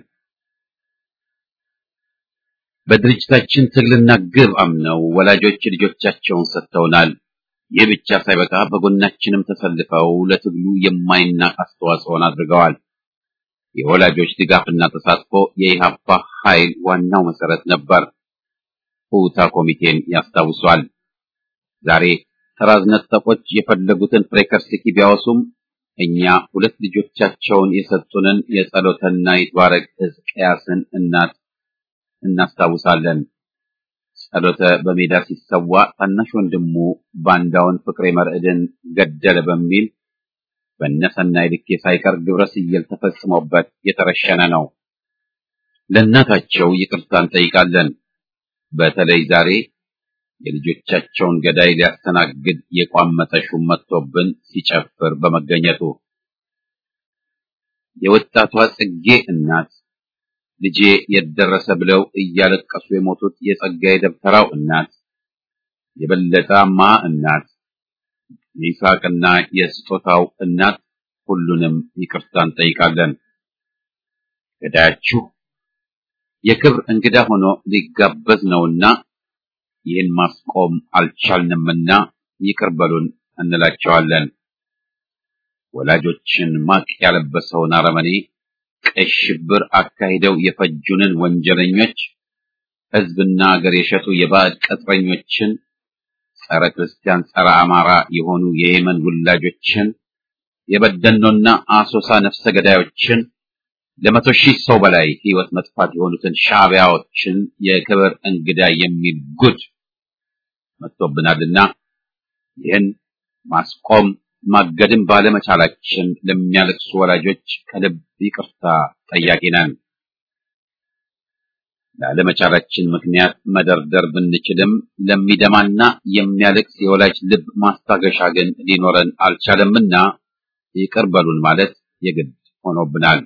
በድርጅታችን ትግልና ግብ አምነው ወላጆች ልጆቻቸውን ሰጥተውናል። ይህ ብቻ ሳይበቃ በጎናችንም ተሰልፈው ለትግሉ የማይናቅ አስተዋጽኦን አድርገዋል። የወላጆች ድጋፍና ተሳትፎ የኢህአፓ ኃይል ዋናው መሰረት ነበር። ሁታ ኮሚቴን ያስታውሷል። ዛሬ ተራዝነጠቆች የፈለጉትን ፍሬከርስኪ ቢያወሱም እኛ ሁለት ልጆቻቸውን የሰጡንን የጸሎተና ይትባረክ ሕዝቅያስን እናት እናስታውሳለን። ጸሎተ በሜዳ ሲሰዋ ታናሽ ወንድሙ ባንዳውን ፍቅሬ መርዕድን ገደለ በሚል በነሰናይ ልኬ ሳይቀር ግብረ ስየል ተፈጽሞበት የተረሸነ ነው። ለእናታቸው ይቅርታ እንጠይቃለን። በተለይ ዛሬ የልጆቻቸውን ገዳይ ሊያስተናግድ የቋመጠ ሹም መጥቶብን ሲጨፍር በመገኘቱ የወጣቷ ጽጌ እናት ልጄ የደረሰ ብለው እያለቀሱ የሞቱት የጸጋዬ ደብተራው እናት የበለጠማ እናት የይስሐቅና የስጦታው እናት ሁሉንም ይቅርታ እንጠይቃለን። ገዳያችሁ የክብር እንግዳ ሆኖ ሊጋበዝ ነውና ይህን ማስቆም አልቻልንምና ይቅር በሉን እንላቸዋለን። ወላጆችን ማቅ ያለበሰውን አረመኔ ቀይ ሽብር አካሂደው የፈጁንን ወንጀለኞች፣ ሕዝብና አገር የሸጡ የባዕድ ቅጥረኞችን፣ ጸረ ክርስቲያን፣ ጸረ አማራ የሆኑ የየመን ውላጆችን፣ የበደኖና አሶሳ ነፍሰ ገዳዮችን ለመቶ ሺህ ሰው በላይ ሕይወት መጥፋት የሆኑትን ሻዕቢያዎችን የክብር እንግዳ የሚል ጉድ መጥቶብናልና ይህን ማስቆም ማገድም ባለመቻላችን ለሚያለቅሱ ወላጆች ከልብ ይቅርታ ጠያቂ ነን። ላለመቻላችን ምክንያት መደርደር ብንችልም ለሚደማና የሚያለቅስ የወላጅ ልብ ማስታገሻ ግን ሊኖረን አልቻለምና ይቅር በሉን ማለት የግድ ሆኖብናል።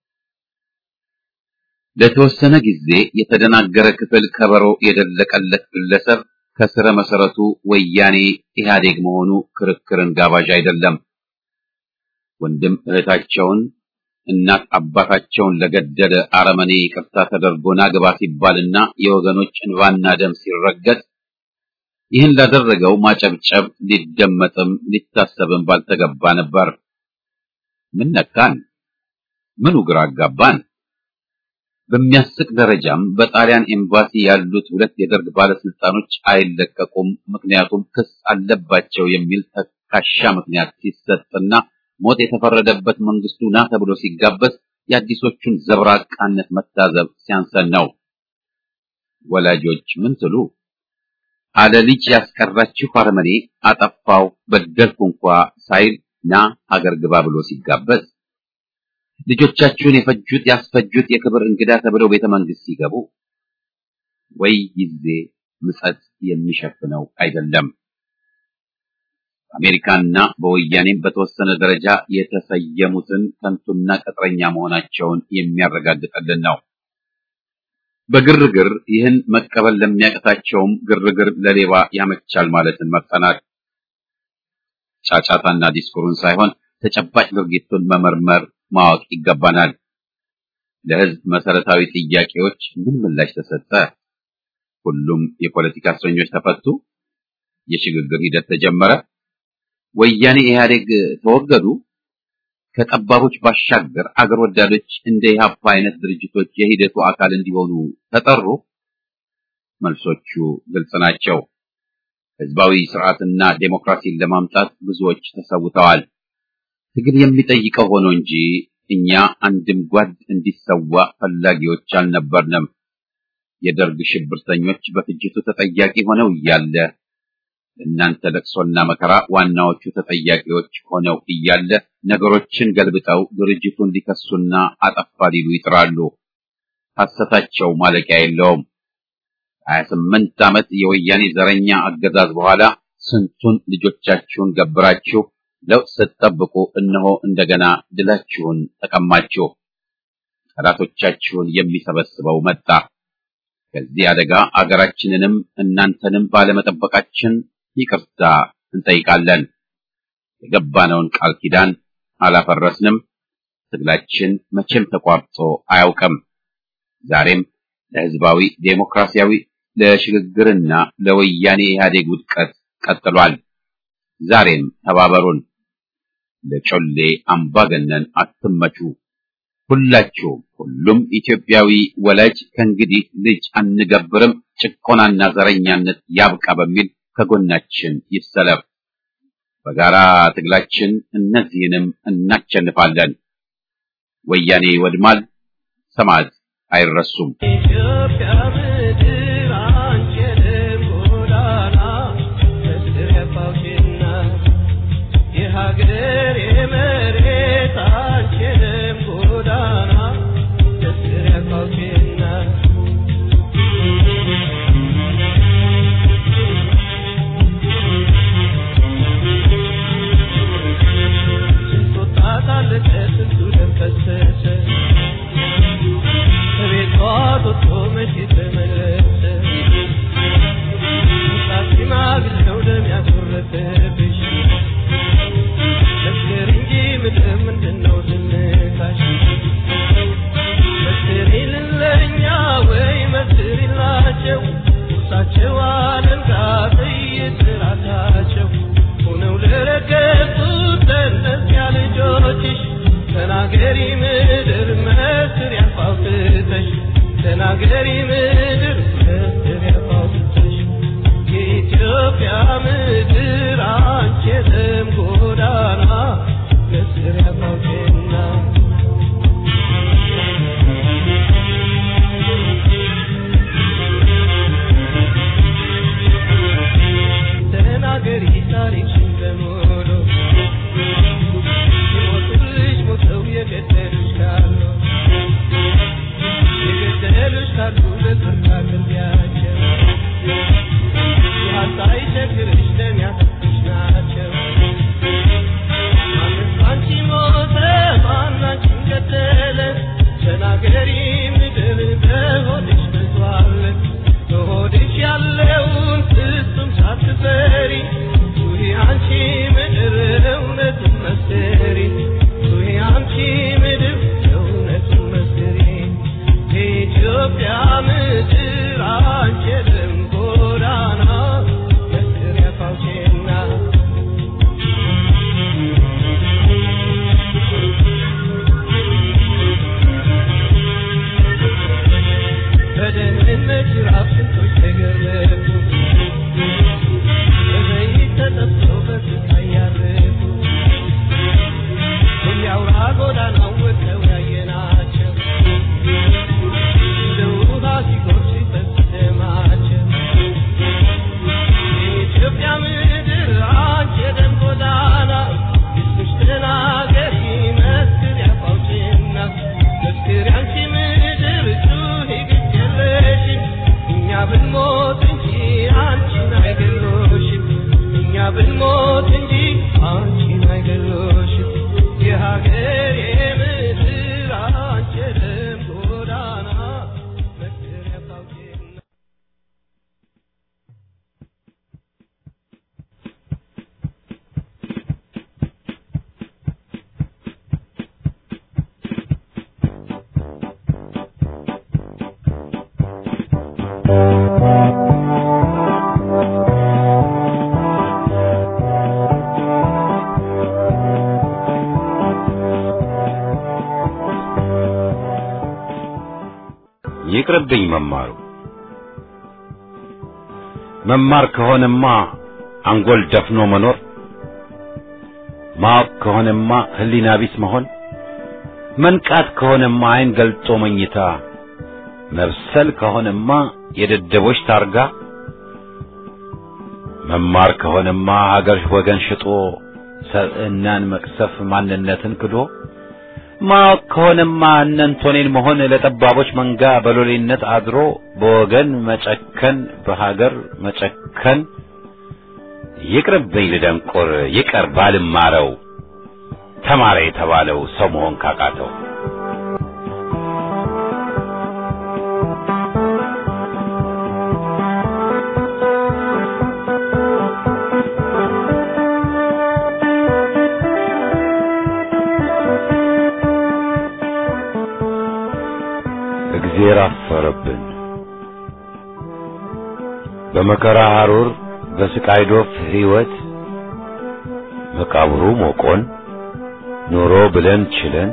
ለተወሰነ ጊዜ የተደናገረ ክፍል ከበሮ የደለቀለት ግለሰብ ከስረ መሰረቱ ወያኔ ኢህአዴግ መሆኑ ክርክርን ጋባዥ አይደለም። ወንድም እህታቸውን እናት አባታቸውን ለገደለ አረመኔ ይቅርታ ተደርጎ ናግባ ሲባልና የወገኖች እንባና ደም ሲረገጥ ይህን ላደረገው ማጨብጨብ ሊደመጥም ሊታሰብም ባልተገባ ነበር። ምን ነካን? ምኑ ግራ አጋባን? በሚያስቅ ደረጃም በጣሊያን ኤምባሲ ያሉት ሁለት የደርግ ባለስልጣኖች አይለቀቁም፣ ምክንያቱም ክስ አለባቸው የሚል ተካሻ ምክንያት ሲሰጥና ሞት የተፈረደበት መንግስቱ ና ተብሎ ሲጋበዝ የአዲሶቹን ዘብራቃነት መታዘብ ሲያንሰን ነው። ወላጆች ምን ትሉ? አለ ልጅ ያስቀራችሁ አረመኔ አጠፋው በደልኩ እንኳ ሳይል ና ሀገር ግባ ብሎ ሲጋበዝ ልጆቻችሁን የፈጁት ያስፈጁት የክብር እንግዳ ተብለው ቤተ መንግስት ሲገቡ ወይ ጊዜ ምጸት የሚሸፍነው አይደለም። በአሜሪካና በወያኔም በተወሰነ ደረጃ የተሰየሙትን ከንቱና ቅጥረኛ መሆናቸውን የሚያረጋግጥልን ነው። በግርግር ይህን መቀበል ለሚያቅታቸውም ግርግር ለሌባ ያመቻል ማለትን መርጠናል። ጫጫታና ዲስኩሩን ሳይሆን ተጨባጭ ድርጊቱን መመርመር ማወቅ ይገባናል። ለሕዝብ መሰረታዊ ጥያቄዎች ምን ምላሽ ተሰጠ? ሁሉም የፖለቲካ እስረኞች ተፈቱ? የሽግግር ሂደት ተጀመረ? ወያኔ ኢህአዴግ ተወገዱ? ከጠባቦች ባሻገር አገር ወዳዶች እንደ ኢህአፓ አይነት ድርጅቶች የሂደቱ አካል እንዲሆኑ ተጠሩ? መልሶቹ ግልጽ ናቸው። ህዝባዊ ስርዓትና ዴሞክራሲን ለማምጣት ብዙዎች ተሰውተዋል። ትግል የሚጠይቀው ሆኖ እንጂ እኛ አንድም ጓድ እንዲሰዋ ፈላጊዎች አልነበርንም። የደርግ ሽብርተኞች በፍጅቱ ተጠያቂ ሆነው እያለ እናንተ ለቅሶና መከራ ዋናዎቹ ተጠያቂዎች ሆነው እያለ ነገሮችን ገልብጠው ድርጅቱን ሊከሱና አጠፋ ሊሉ ይጥራሉ። ሐሰታቸው ማለቂያ የለውም። ሀያ ስምንት ዓመት የወያኔ ዘረኛ አገዛዝ በኋላ ስንቱን ልጆቻችሁን ገብራችሁ ለውጥ ስትጠብቁ እነሆ እንደገና ድላችሁን ተቀማችሁ። ጠላቶቻችሁን የሚሰበስበው መጣ። ከዚህ አደጋ አገራችንንም እናንተንም ባለመጠበቃችን ይቅርታ እንጠይቃለን። የገባነውን ቃል ኪዳን አላፈረስንም። ትግላችን መቼም ተቋርጦ አያውቅም። ዛሬም ለህዝባዊ ዴሞክራሲያዊ ለሽግግርና ለወያኔ ኢህአዴግ ውድቀት ቀጥሏል። ዛሬም ተባበሩን። ለጮሌ አምባገነን አትመቹ። ሁላችሁም ሁሉም ኢትዮጵያዊ ወላጅ ከእንግዲህ ልጅ አንገብርም፣ ጭቆናና ዘረኛነት ያብቃ በሚል ከጎናችን ይሰለፍ። በጋራ ትግላችን እነዚህንም እናቸንፋለን። ወያኔ ይወድማል፣ ሰማዕት አይረሱም። ኢትዮጵያ ምድር አንችልም ጎዳና እስር የፋውችና የሀገር የመሬት አንችልም ጎዳና እስር የፋውችና ስንቱ ታጣለች ስንቱ ደም ፈሰሰ ከቤቷ ወጥቶ መቼ ተመለሰ ይቅርብኝ መማሩ። መማር ከሆነማ አንጎል ደፍኖ መኖር፣ ማወቅ ከሆነማ ህሊና ቢስ መሆን፣ መንቃት ከሆነማ አይን ገልጦ መኝታ፣ መብሰል ከሆነማ የደደቦች ታርጋ፣ መማር ከሆነማ ሀገር ወገን ሽጦ ሰብዕናን መቅሰፍ ማንነትን ክዶ ማወቅ ከሆነማ እነንቶኔን መሆን ለጠባቦች መንጋ በሎሌነት አድሮ በወገን መጨከን በሀገር መጨከን ይቅርብኝ ልደንቆር ይቀር ባልማረው ተማረ የተባለው ሰው መሆን ካቃተው እግዜር አፈረብን በመከራ ሐሩር በስቃይ ዶፍ ሕይወት መቃብሩ ሞቆን ኑሮ ብለን ችለን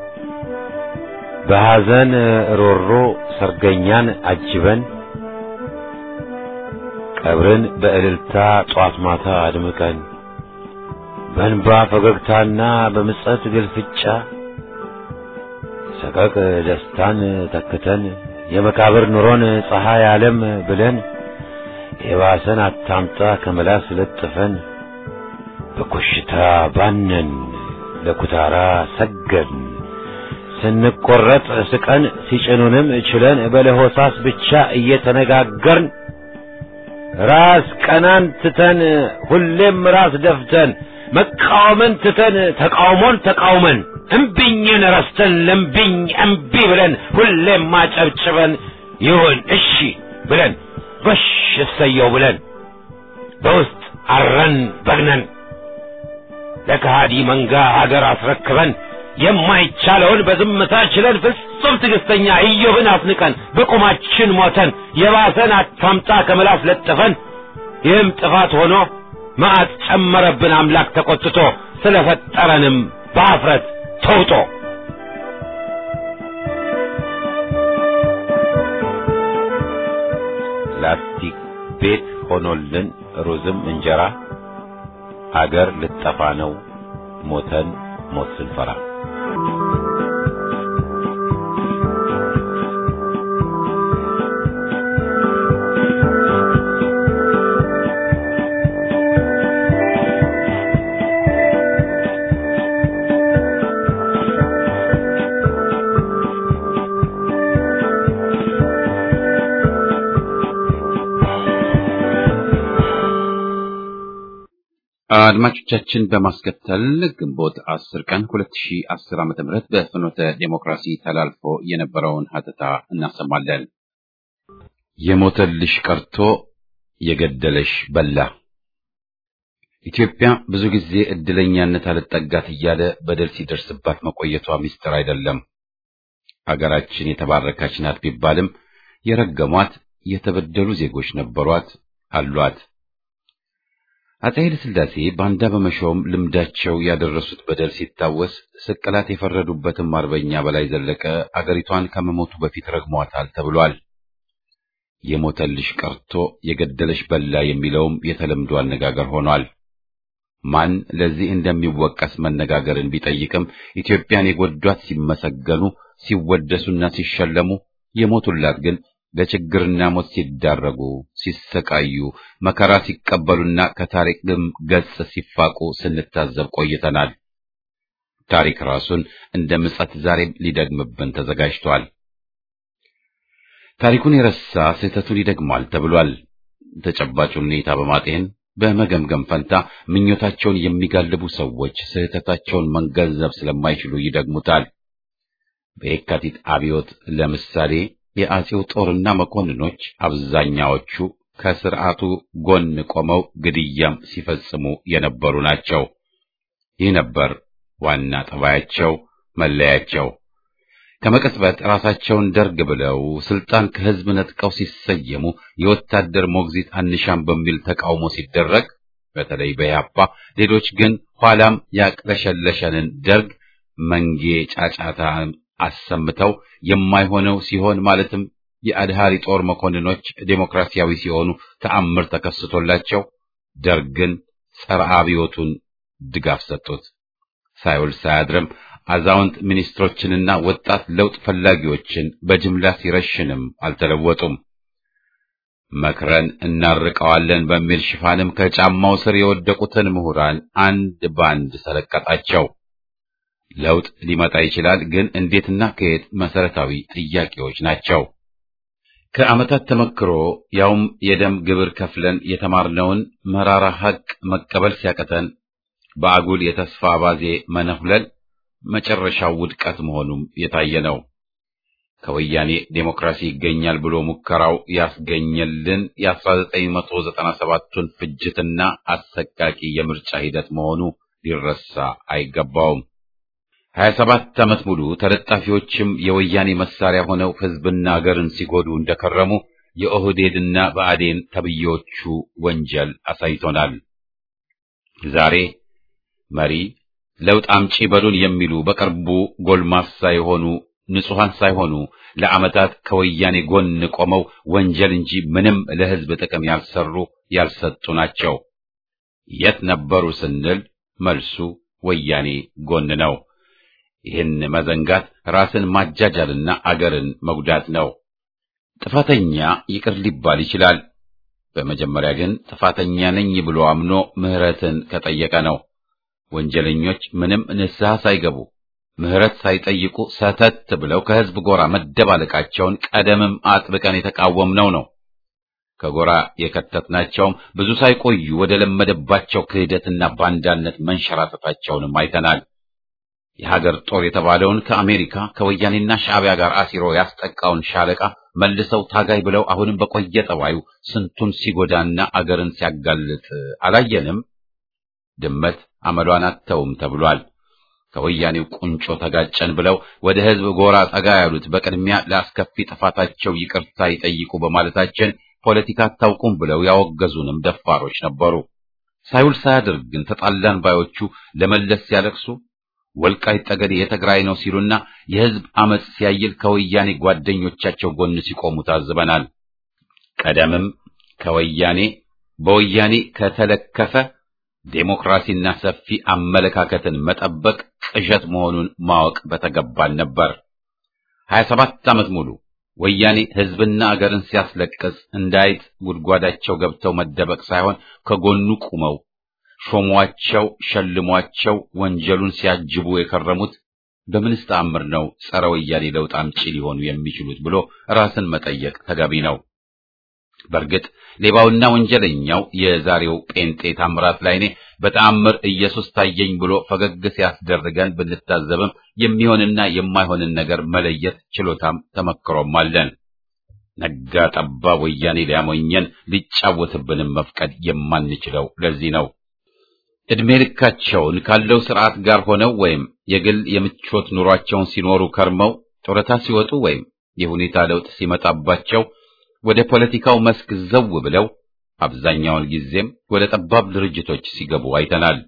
በሐዘን ሮሮ ሰርገኛን አጅበን ቀብርን በእልልታ ጧት ማታ አድምቀን በእንባ ፈገግታና በምጸት ግልፍጫ ሰቀቅ ደስታን ተክተን የመቃብር ኑሮን ፀሐይ ዓለም ብለን የባሰን አታምጣ ከመላስ ለጥፈን በኮሽታ ባነን ለኩታራ ሰገድን ስንቆረጥ ስቀን ሲጭኑንም ችለን በለሆሳስ ብቻ እየተነጋገርን ራስ ቀናን ትተን ሁሌም ራስ ደፍተን መቃወምን ትተን ተቃውሞን ተቃውመን እምቢኝን ረስተን ለምቢኝ እምቢ ብለን ሁሌም ማጨብጭበን ይሁን እሺ ብለን ጎሽ እሰየው ብለን በውስጥ አረን በግነን ለከሃዲ መንጋ ሀገር አስረክበን የማይቻለውን በዝምታ ችለን ፍጹም ትዕግስተኛ ኢዮብን አስንቀን በቁማችን ሞተን የባሰን አታምጣ ከምላስ ለጥፈን ይህም ጥፋት ሆኖ መዓት ጨመረብን አምላክ ተቆጥቶ ስለፈጠረንም በአፍረት ተውጦ ላስቲክ ቤት ሆኖልን ሩዝም እንጀራ አገር ልጠፋ ነው ሞተን ሞት ስንፈራ አድማጮቻችን በማስከተል ግንቦት 10 ቀን 2010 ዓ.ም በፍኖተ ዴሞክራሲ ተላልፎ የነበረውን ሀተታ እናሰማለን። የሞተልሽ ቀርቶ የገደለሽ በላ። ኢትዮጵያ ብዙ ጊዜ እድለኛነት አልጠጋት እያለ በደል ሲደርስባት መቆየቷ ሚስጥር አይደለም። ሀገራችን የተባረከች ናት ቢባልም የረገሟት የተበደሉ ዜጎች ነበሯት አሏት። አፄ ኃይለ ሥላሴ ባንዳ በመሾም ልምዳቸው ያደረሱት በደል ሲታወስ ስቅላት የፈረዱበትም አርበኛ በላይ ዘለቀ አገሪቷን ከመሞቱ በፊት ረግሟታል ተብሏል። የሞተልሽ ቀርቶ የገደለሽ በላ የሚለውም የተለምዶ አነጋገር ሆኗል። ማን ለዚህ እንደሚወቀስ መነጋገርን ቢጠይቅም ኢትዮጵያን የጎዷት ሲመሰገኑ፣ ሲወደሱና ሲሸለሙ የሞቱላት ግን ለችግርና ሞት ሲዳረጉ ሲሰቃዩ መከራ ሲቀበሉና ከታሪክም ገጽ ሲፋቁ ስንታዘብ ቆይተናል። ታሪክ ራሱን እንደ ምጸት ዛሬም ሊደግምብን ተዘጋጅቷል። ታሪኩን የረሳ ስህተቱን ይደግማል ተብሏል። ተጨባጩን ሁኔታ በማጤን በመገምገም ፈንታ ምኞታቸውን የሚጋልቡ ሰዎች ስህተታቸውን መገንዘብ ስለማይችሉ ይደግሙታል። በየካቲት አብዮት ለምሳሌ የአጼው ጦርና መኮንኖች አብዛኛዎቹ ከስርዓቱ ጎን ቆመው ግድያም ሲፈጽሙ የነበሩ ናቸው። ይህ ነበር ዋና ጠባያቸው፣ መለያቸው። ከመቀጽበት ራሳቸውን ደርግ ብለው ስልጣን ከህዝብ ነጥቀው ሲሰየሙ የወታደር ሞግዚት አንሻም በሚል ተቃውሞ ሲደረግ በተለይ በያፓ ሌሎች ግን ኋላም ያቅለሸለሸንን ደርግ መንጌ ጫጫታ አሰምተው የማይሆነው ሲሆን ማለትም የአድሃሪ ጦር መኮንኖች ዴሞክራሲያዊ ሲሆኑ ተአምር ተከስቶላቸው ደርግን ጸረ አብዮቱን ድጋፍ ሰጡት። ሳይውል ሳያድርም አዛውንት ሚኒስትሮችንና ወጣት ለውጥ ፈላጊዎችን በጅምላ ሲረሽንም አልተለወጡም። መክረን እናርቀዋለን በሚል ሽፋንም ከጫማው ስር የወደቁትን ምሁራን አንድ ባንድ ሰለቀጣቸው። ለውጥ ሊመጣ ይችላል፣ ግን እንዴትና ከየት መሰረታዊ ጥያቄዎች ናቸው። ከዓመታት ተመክሮ ያውም የደም ግብር ከፍለን የተማርነውን መራራ ሐቅ መቀበል ሲያቀተን በአጉል የተስፋ አባዜ መነሁለል መጨረሻው ውድቀት መሆኑም የታየ ነው። ከወያኔ ዴሞክራሲ ይገኛል ብሎ ሙከራው ያስገኘልን የ1997ቱን ፍጅትና አሰቃቂ የምርጫ ሂደት መሆኑ ሊረሳ አይገባውም። 27 ዓመት ሙሉ ተለጣፊዎችም የወያኔ መሳሪያ ሆነው ሕዝብና አገርን ሲጎዱ እንደከረሙ የኦህዴድና ብአዴን ተብዬዎቹ ወንጀል አሳይቶናል። ዛሬ መሪ ለውጥ አምጪ በሉን የሚሉ በቅርቡ ጎልማሳ የሆኑ ንጹሐን ሳይሆኑ ለዓመታት ከወያኔ ጎን ቆመው ወንጀል እንጂ ምንም ለሕዝብ ጥቅም ያልሰሩ ያልሰጡ ናቸው። የት ነበሩ ስንል መልሱ ወያኔ ጎን ነው። ይህን መዘንጋት ራስን ማጃጃልና አገርን መጉዳት ነው። ጥፋተኛ ይቅር ሊባል ይችላል። በመጀመሪያ ግን ጥፋተኛ ነኝ ብሎ አምኖ ምሕረትን ከጠየቀ ነው። ወንጀለኞች ምንም ንስሐ ሳይገቡ ምሕረት ሳይጠይቁ ሰተት ብለው ከሕዝብ ጎራ መደባለቃቸውን ቀደምም አጥብቀን የተቃወምነው ነው። ከጎራ የከተትናቸውም ብዙ ሳይቆዩ ወደ ለመደባቸው ክህደትና ባንዳነት መንሸራተታቸውንም አይተናል። የሀገር ጦር የተባለውን ከአሜሪካ ከወያኔና ሻዕቢያ ጋር አሲሮ ያስጠቃውን ሻለቃ መልሰው ታጋይ ብለው አሁንም በቆየ ጠባዩ ስንቱን ሲጎዳና አገርን ሲያጋልጥ አላየንም? ድመት አመሏን አተውም ተብሏል። ከወያኔው ቁንጮ ተጋጨን ብለው ወደ ሕዝብ ጎራ ጠጋ ያሉት በቅድሚያ ለአስከፊ ጥፋታቸው ይቅርታ ይጠይቁ በማለታችን ፖለቲካ አታውቁም ብለው ያወገዙንም ደፋሮች ነበሩ። ሳይውል ሳያድር ግን ተጣላን ባዮቹ ለመለስ ሲያለቅሱ ወልቃይት ጠገዴ የትግራይ ነው ሲሉና የሕዝብ አመጽ ሲያይል ከወያኔ ጓደኞቻቸው ጎን ሲቆሙ ታዝበናል። ቀደምም ከወያኔ በወያኔ ከተለከፈ ዴሞክራሲና ሰፊ አመለካከትን መጠበቅ ቅዠት መሆኑን ማወቅ በተገባን ነበር። 27 ዓመት ሙሉ ወያኔ ሕዝብና አገርን ሲያስለቅስ እንዳይጥ ጉድጓዳቸው ገብተው መደበቅ ሳይሆን ከጎኑ ቁመው ሾሟቸው፣ ሸልሟቸው ወንጀሉን ሲያጅቡ የከረሙት በምንስ ተአምር ነው ጸረ ወያኔ ለውጥ አምጪ ሊሆኑ የሚችሉት ብሎ ራስን መጠየቅ ተገቢ ነው። በእርግጥ ሌባውና ወንጀለኛው የዛሬው ጴንጤ ታምራት ላይኔ በተአምር ኢየሱስ ታየኝ ብሎ ፈገግ ሲያስደርገን ብንታዘብም የሚሆንና የማይሆንን ነገር መለየት ችሎታም ተመክሮም አለን። ነጋ ጠባ ወያኔ ሊያሞኘን ሊጫወትብንም መፍቀድ የማንችለው ለዚህ ነው። ዕድሜ ልካቸውን ካለው ስርዓት ጋር ሆነው ወይም የግል የምቾት ኑሯቸውን ሲኖሩ ከርመው ጡረታ ሲወጡ ወይም የሁኔታ ለውጥ ሲመጣባቸው ወደ ፖለቲካው መስክ ዘው ብለው አብዛኛውን ጊዜም ወደ ጠባብ ድርጅቶች ሲገቡ አይተናል።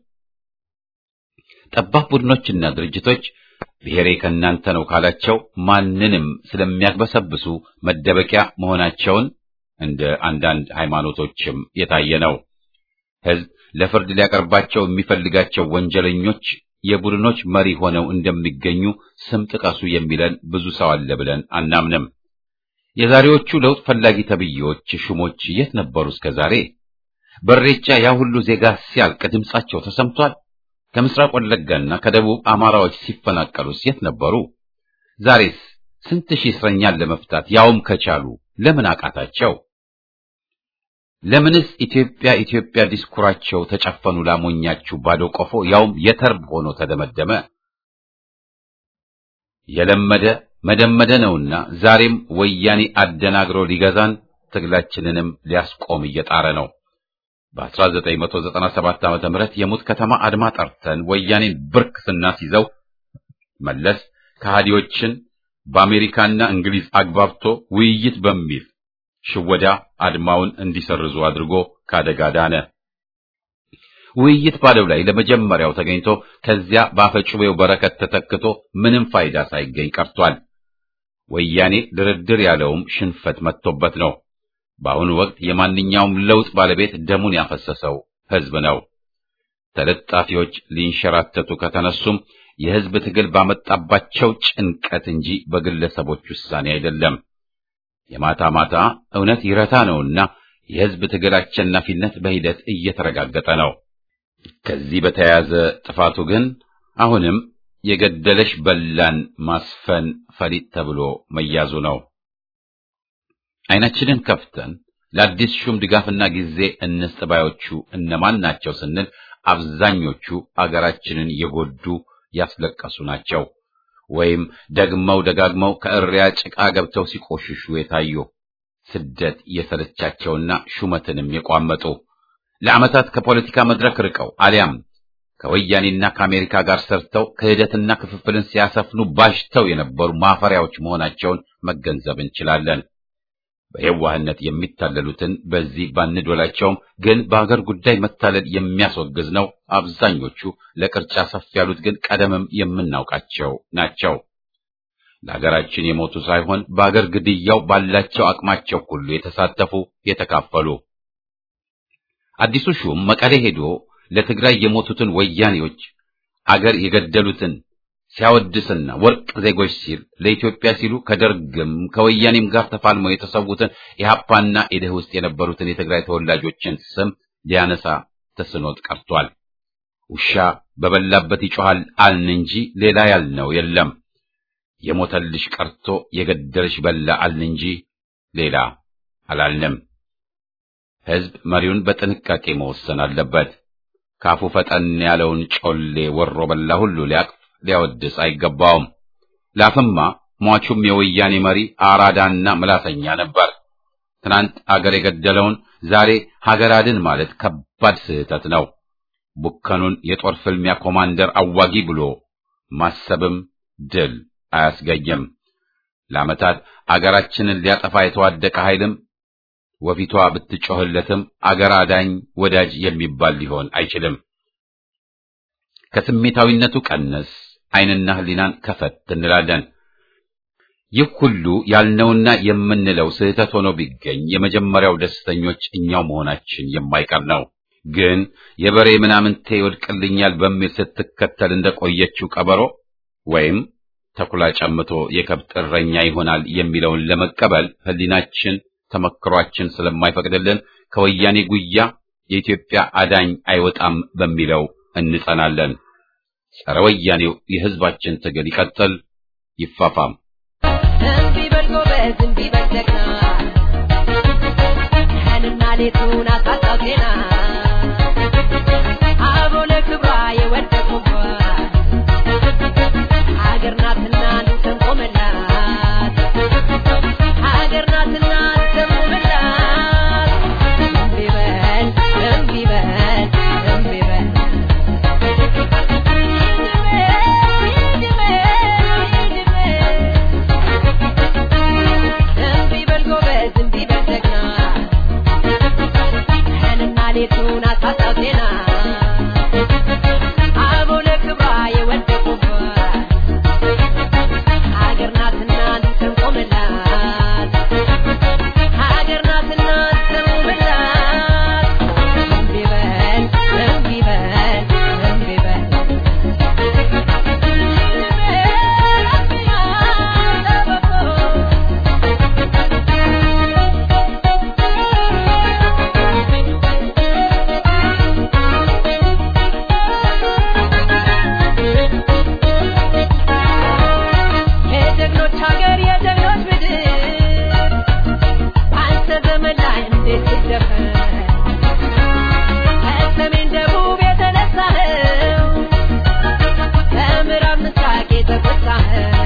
ጠባብ ቡድኖችና ድርጅቶች ብሔሬ ከእናንተ ነው ካላቸው ማንንም ስለሚያግበሰብሱ መደበቂያ መሆናቸውን እንደ አንዳንድ ሃይማኖቶችም የታየ ነው። ሕዝብ ለፍርድ ሊያቀርባቸው የሚፈልጋቸው ወንጀለኞች የቡድኖች መሪ ሆነው እንደሚገኙ ስም ጥቀሱ የሚለን ብዙ ሰው አለ ብለን አናምንም። የዛሬዎቹ ለውጥ ፈላጊ ተብዬዎች ሹሞች የት ነበሩ እስከ ዛሬ? በሬቻ ያ ሁሉ ዜጋ ሲያልቅ ድምጻቸው ተሰምቷል። ከምስራቅ ወለጋና ከደቡብ አማራዎች ሲፈናቀሉስ የት ነበሩ? ዛሬስ ስንት ሺህ እስረኛን ለመፍታት ያውም ከቻሉ ለምን አቃታቸው? ለምንስ ኢትዮጵያ ኢትዮጵያ ዲስኩራቸው ተጨፈኑ ላሞኛችሁ ባዶ ቆፎ ያውም የተርብ ሆኖ ተደመደመ? የለመደ መደመደ ነውና ዛሬም ወያኔ አደናግሮ ሊገዛን ትግላችንንም ሊያስቆም እየጣረ ነው። በ1997 ዓመተ ምህረት የሙት ከተማ አድማ ጠርተን ወያኔን ብርክ ስናስይዘው መለስ ከሃዲዎችን በአሜሪካና እንግሊዝ አግባብቶ ውይይት በሚል ሽወዳ አድማውን እንዲሰርዙ አድርጎ ካደጋ ዳነ። ውይይት ባለው ላይ ለመጀመሪያው ተገኝቶ ከዚያ በአፈጩቤው በረከት ተተክቶ ምንም ፋይዳ ሳይገኝ ቀርቷል። ወያኔ ድርድር ያለውም ሽንፈት መጥቶበት ነው። በአሁኑ ወቅት የማንኛውም ለውጥ ባለቤት ደሙን ያፈሰሰው ሕዝብ ነው። ተለጣፊዎች ሊንሸራተቱ ከተነሱም የሕዝብ ትግል ባመጣባቸው ጭንቀት እንጂ በግለሰቦች ውሳኔ አይደለም። የማታ ማታ እውነት ይረታ ነውና የሕዝብ ትግል አሸናፊነት በሂደት እየተረጋገጠ ነው። ከዚህ በተያያዘ ጥፋቱ ግን አሁንም የገደለሽ በላን ማስፈን ፈሊጥ ተብሎ መያዙ ነው። ዓይናችንን ከፍተን ለአዲስ ሹም ድጋፍና ጊዜ እንስጥ ባዮቹ እነማን ናቸው ስንል አብዛኞቹ አገራችንን የጎዱ ያስለቀሱ ናቸው። ወይም ደግመው ደጋግመው ከእሪያ ጭቃ ገብተው ሲቆሽሹ የታዩ ስደት የሰለቻቸውና ሹመትንም የቋመጡ ለዓመታት ከፖለቲካ መድረክ ርቀው አሊያም ከወያኔና ከአሜሪካ ጋር ሰርተው ክህደትና ክፍፍልን ሲያሰፍኑ ባሽተው የነበሩ ማፈሪያዎች መሆናቸውን መገንዘብ እንችላለን። በየዋህነት የሚታለሉትን በዚህ ባንዶላቸውም ግን በአገር ጉዳይ መታለል የሚያስወግዝ ነው። አብዛኞቹ ለቅርጫ ሰፍ ያሉት ግን ቀደምም የምናውቃቸው ናቸው። ለሀገራችን የሞቱ ሳይሆን በአገር ግድያው ባላቸው አቅማቸው ሁሉ የተሳተፉ የተካፈሉ። አዲሱ ሹም መቀሌ ሄዶ ለትግራይ የሞቱትን ወያኔዎች አገር የገደሉትን ሲያወድስና ወርቅ ዜጎች ሲል ለኢትዮጵያ ሲሉ ከደርግም ከወያኔም ጋር ተፋልመው የተሰዉትን የሀፓና ኢድህ ውስጥ የነበሩትን የትግራይ ተወላጆችን ስም ሊያነሳ ተስኖት ቀርቷል። ውሻ በበላበት ይጮሃል አልን እንጂ ሌላ ያልነው የለም። የሞተልሽ ቀርቶ የገደልሽ በላ አልን እንጂ ሌላ አላልንም። ሕዝብ መሪውን በጥንቃቄ መወሰን አለበት። ካፉ ፈጠን ያለውን ጮሌ ወሮ በላ ሁሉ ሊያቅፍ ሊያወድስ አይገባውም። ላፍማ ሟቹም የወያኔ መሪ አራዳና ምላሰኛ ነበር። ትናንት አገር የገደለውን ዛሬ ሀገር አድን ማለት ከባድ ስህተት ነው። ቡከኑን የጦር ፍልሚያ ኮማንደር አዋጊ ብሎ ማሰብም ድል አያስገኝም። ለዓመታት አገራችንን ሊያጠፋ የተዋደቀ ኃይልም ወፊቷ ብትጮህለትም አገር አዳኝ ወዳጅ የሚባል ሊሆን አይችልም። ከስሜታዊነቱ ቀነስ ዓይንና ሕሊናን ከፈት እንላለን። ይህ ሁሉ ያልነውና የምንለው ስህተት ሆኖ ቢገኝ የመጀመሪያው ደስተኞች እኛው መሆናችን የማይቀር ነው። ግን የበሬ ምናምንቴ ይወድቅልኛል በሚል ስትከተል እንደቆየችው ቀበሮ ወይም ተኩላ ጨምቶ የከብት እረኛ ይሆናል የሚለውን ለመቀበል ሕሊናችን ተመክሯችን ስለማይፈቅድልን ከወያኔ ጉያ የኢትዮጵያ አዳኝ አይወጣም በሚለው እንጸናለን። ጸረ ወያኔው የሕዝባችን ትግል ይቀጥል፣ ይፋፋም። እምቢ በል ጎበዝ፣ እምቢ በል ጀግና፣ ቀንና ሌቱን አሳጣው ዜና አበው ለክብሯ የወደቁባት ሀገር ናትና እንሰንቆመላት ሀገር ናትና እንሰንቆመላት እምቢ በል እምቢ በል እምቢ በል እምቢ በል ጎበዝ እምቢ በል ጀግና ቀንና ሌቱን አሳጣው ዜና አበው ለክብሯ የወደቁባት ሀገር ናትና እንሰንቆመላት ሀገር ናትና እንሰንቆመላት እምቢ በል እምቢ በል እምቢ በል የጀግኖች ሀገር የጀግኖች ምድር አንተ ዘመን ላይ እንዴት ይደፈር ከሰሜን ደቡብ የተነሳኸው ከምዕራብ ምስራቅ የተቆጣኸው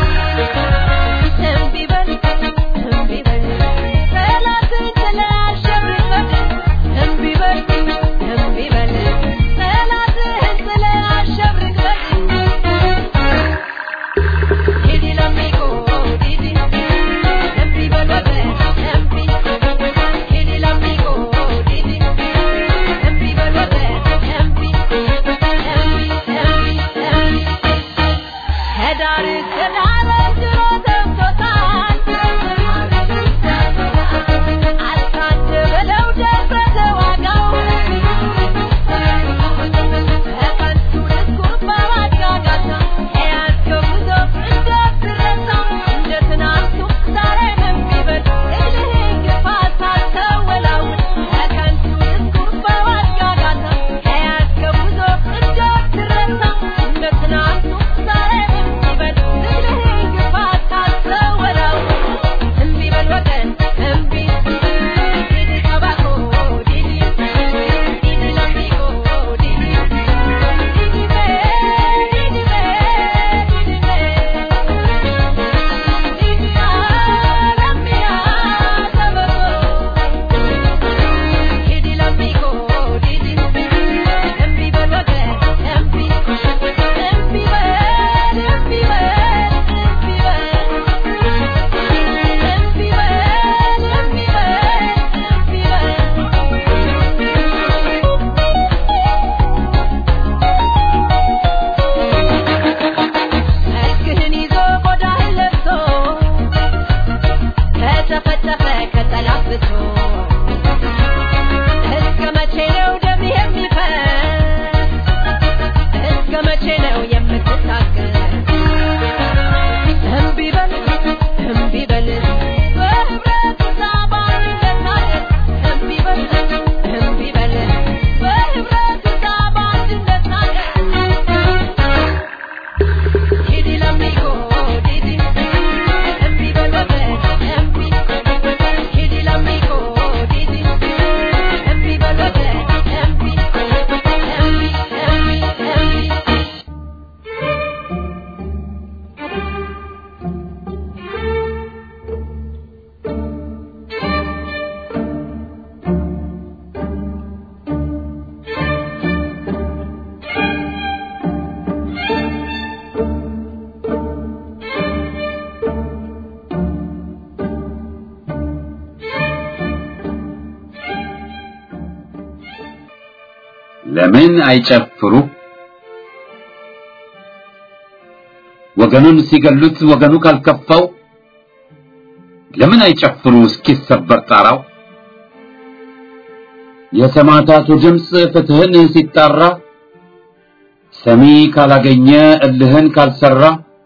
እምቢ በል እምቢ በል ጠላትን ጥለህ አሸብርቀህ እምቢ በል እምቢ በል ጠላትህን ጥለህ አሸብርቀህ Didi l'amico, Didi, empi belvete, empi. Didi l'amico, በል በህብረት ሳባ እንነሳለን እምቢ በል እምቢ በል በህብረት ሳባ እንነሳለን ዲዲ ለሚጎ ዲዲ እምቢ በል በል እምቢ ዲዲ ለሚጎ ዲዲ እምቢ በል በል እምቢ እምቢ እምቢ እምቢ ለምን አይጨፍሩ? ወገኑን ሲገሉት ወገኑ ካልከፋው ለምን አይጨፍሩ እስኪሰበር ጣራው? የሰማዕታቱ ድምፅ ፍትህን ሲጣራ ሰሚ ካላገኘ እልህን ካልሰራ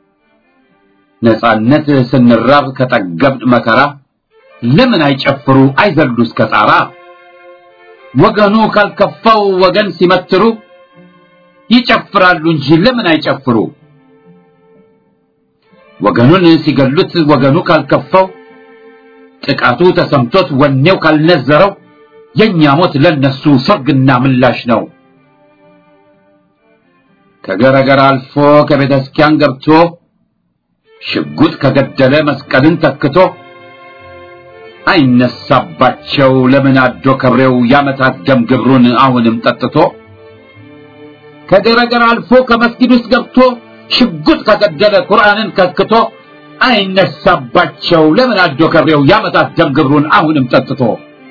ነጻነት ስንራብ ከጠገብን መከራ ለምን አይጨፍሩ አይዘሉ እስከ ጣራ? ወገኑ ካልከፋው ወገን ሲመትሩ ይጨፍራሉ እንጂ ለምን አይጨፍሩ? ወገኑን ሲገሉት ወገኑ ካልከፋው ጥቃቱ ተሰምቶት ወኔው ካልነዘረው የኛ ሞት ለነሱ ሰርግና ምላሽ ነው። ከገረገር አልፎ ከቤተ ክርስቲያን ገብቶ ሽጉጥ ከገደለ መስቀልን ተክቶ አይነሳባቸው ለምን አዶ ከብሬው ያመታት ደም ግብሩን አሁንም ጠጥቶ ከገረገር አልፎ ከመስጊድ ውስጥ ገብቶ ሽጉጥ ከገደለ ቁርአንን ከክቶ አይነሳባቸው ለምን አዶ ከብሬው ያመታት ደም ግብሩን አሁንም ጠጥቶ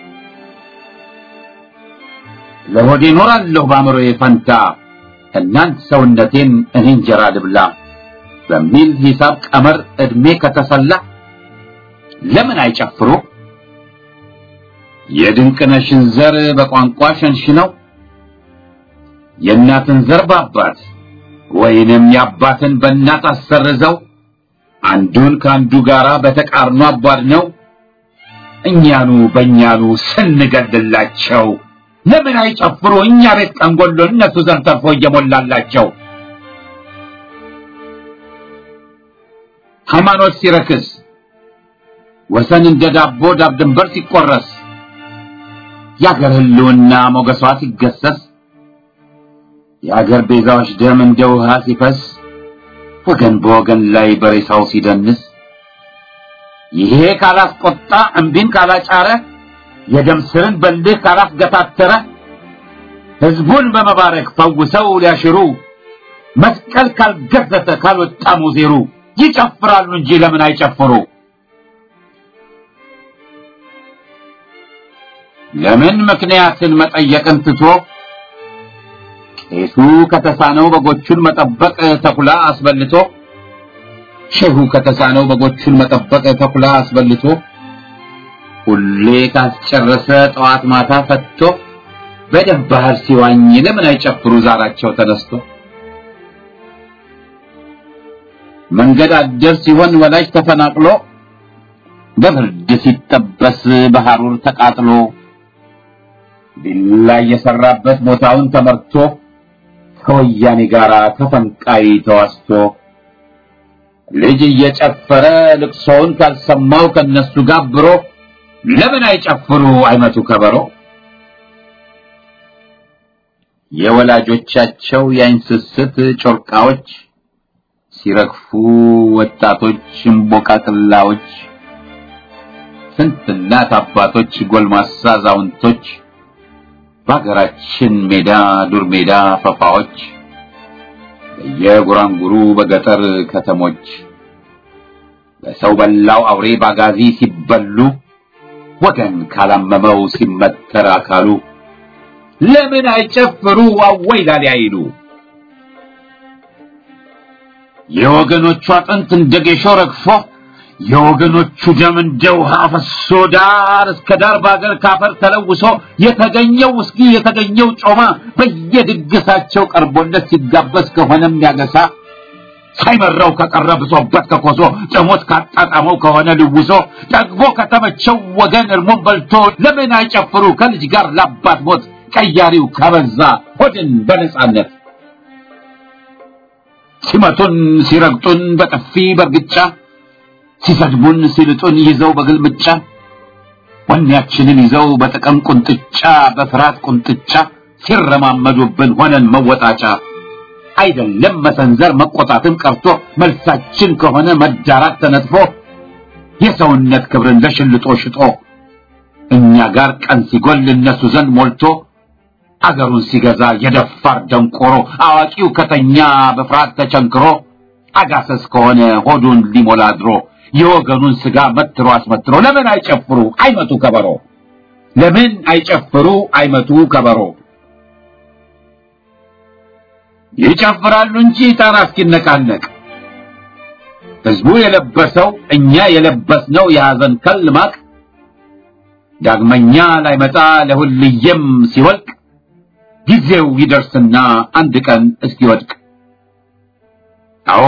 ለሆዴ ኖራለሁ በአእምሮዬ ፈንታ እናንት ሰውነቴን እኔ እንጀራ ልብላ በሚል ሂሳብ ቀመር ዕድሜ ከተሰላ ለምን አይጨፍሩ? የድንቅነሽን ዘር በቋንቋ ሸንሽነው የእናትን ዘር በአባት ወይንም የአባትን በእናት አሰርዘው አንዱን ከአንዱ ጋራ በተቃርኖ አቧድነው እኛኑ በእኛኑ ስንገድላቸው ለምን አይጨፍሩ? እኛ ቤት ቀንጎሎ እነሱ ዘር ተርፎ እየሞላላቸው ሃይማኖት ሲረክስ ወሰን እንደ ዳቦ ዳብ ድንበር ሲቆረስ የአገር ህልውና ሞገሷ ሲገሰስ የአገር ቤዛዎች ደም እንደ ውሃ ሲፈስ ወገን በወገን ላይ በሬሳው ሲደንስ ይሄ ካላስቆጣ እምቢን ካላጫረ የደም ስርን በልህ ካላስገታተረ ህዝቡን በመባረክ ፈውሰው ሊያሽሩ መስቀል ካልገዘተ ካልወጣ ሙዜሩ ይጨፍራሉ እንጂ ለምን አይጨፍሩ? ለምን ምክንያትን መጠየቅን ትቶ ቄሱ ከተሳነው በጎቹን መጠበቅ ተኩላ አስበልቶ ሼሁ ከተሳነው በጎቹን መጠበቅ ተኩላ አስበልቶ ሁሌ ካስጨረሰ ጠዋት ማታ ፈትቶ በደም ባህር ሲዋኝ ለምን አይጨፍሩ ዛራቸው ተነስቶ መንገድ አደር ሲሆን ወላጅ ተፈናቅሎ በብርድ ሲጠበስ በሐሩር ተቃጥሎ ቢላ የሰራበት ቦታውን ተመርቶ ከወያኔ ጋር ተፈንቃይ ተዋስቶ ልጅ እየጨፈረ ልቅሶውን ካልሰማው ከነሱ ጋብሮ ለምን አይጨፍሩ አይመቱ ከበሮ የወላጆቻቸው የአይን ስስት ጮርቃዎች ሲረግፉ ወጣቶች እምቦቃቅላዎች ስንት እናት አባቶች ጎልማሳ አዛውንቶች በሀገራችን ሜዳ ዱር ሜዳ ፈፋዎች በየጉራንጉሩ በገጠር ከተሞች በሰው በላው አውሬ ባጋዚ ሲበሉ ወገን ካላመመው ሲመተር አካሉ ለምን አይጨፍሩ አወይ ላሊ አይሉ የወገኖቹ አጥንት እንደ ጌሾ ረግፎ የወገኖቹ ደም እንደ ውሃ ፈሶ ዳር እስከ ዳር በአገር ካፈር ተለውሶ የተገኘው ውስኪ የተገኘው ጮማ በየድግሳቸው ቀርቦለት ሲጋበዝ ከሆነም ያገሳ ሳይመራው ከቀረ ብሶበት ከኮሶ ጥሞት ካጣጣመው ከሆነ ልውሶ ጠግቦ ከተመቸው ወገን እርሞን በልቶ ለምን አይጨፍሩ ከልጅ ጋር ላባት ሞት ቀያሪው ከበዛ ሆድን በነጻነት ሲመቱን ሲረግጡን በጥፊ በርግጫ ሲሰድቡን ሲልጡን ይዘው በግልምጫ ወኔያችንን ይዘው በጥቅም ቁንጥጫ በፍርሃት ቁንጥጫ ሲረማመዱብን ሆነን መወጣጫ አይደለም መሰንዘር መቆጣትን ቀርቶ መልሳችን ከሆነ መዳራት ተነጥፎ የሰውነት ክብርን ለሽልጦ ሽጦ እኛ ጋር ቀን ሲጎል እነሱ ዘንድ ሞልቶ አገሩን ሲገዛ የደፋር ደንቆሮ አዋቂው ከተኛ በፍርሃት ተቸንክሮ አጋሰስ ከሆነ ሆዱን ሊሞላ ድሮ የወገኑን ስጋ መትሮ አስመትሮ ለምን አይጨፍሩ አይመቱ ከበሮ ለምን አይጨፍሩ አይመቱ ከበሮ ይጨፍራሉ እንጂ ጣራ እስኪነቃነቅ ህዝቡ የለበሰው እኛ የለበስነው የሐዘን ከል ማቅ ዳግመኛ ላይመጣ ለሁልየም ሲወልቅ ጊዜው ይደርስና አንድ ቀን እስኪወድቅ አዎ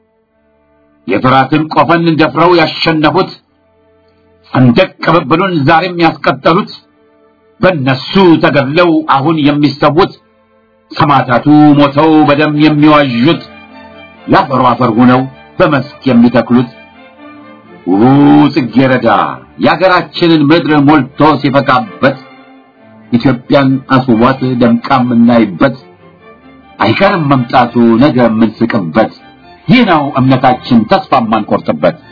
የፍራትን ቆፈን ደፍረው ያሸነፉት ሰንደቅ ቅብብሉን ዛሬም ያስቀጠሉት በነሱ ተገድለው አሁን የሚሰዉት ሰማዕታቱ ሞተው በደም የሚዋዡት ለአፈሩ አፈር ሆነው በመስክ የሚተክሉት ውቡ ጽጌረዳ የአገራችንን ምድር ሞልቶ ሲፈካበት ኢትዮጵያን አስዋት ደምቃ የምናይበት አይቀርም መምጣቱ ነገ የምንስቅበት ይህ ነው እምነታችን ተስፋ የማንቆርጥበት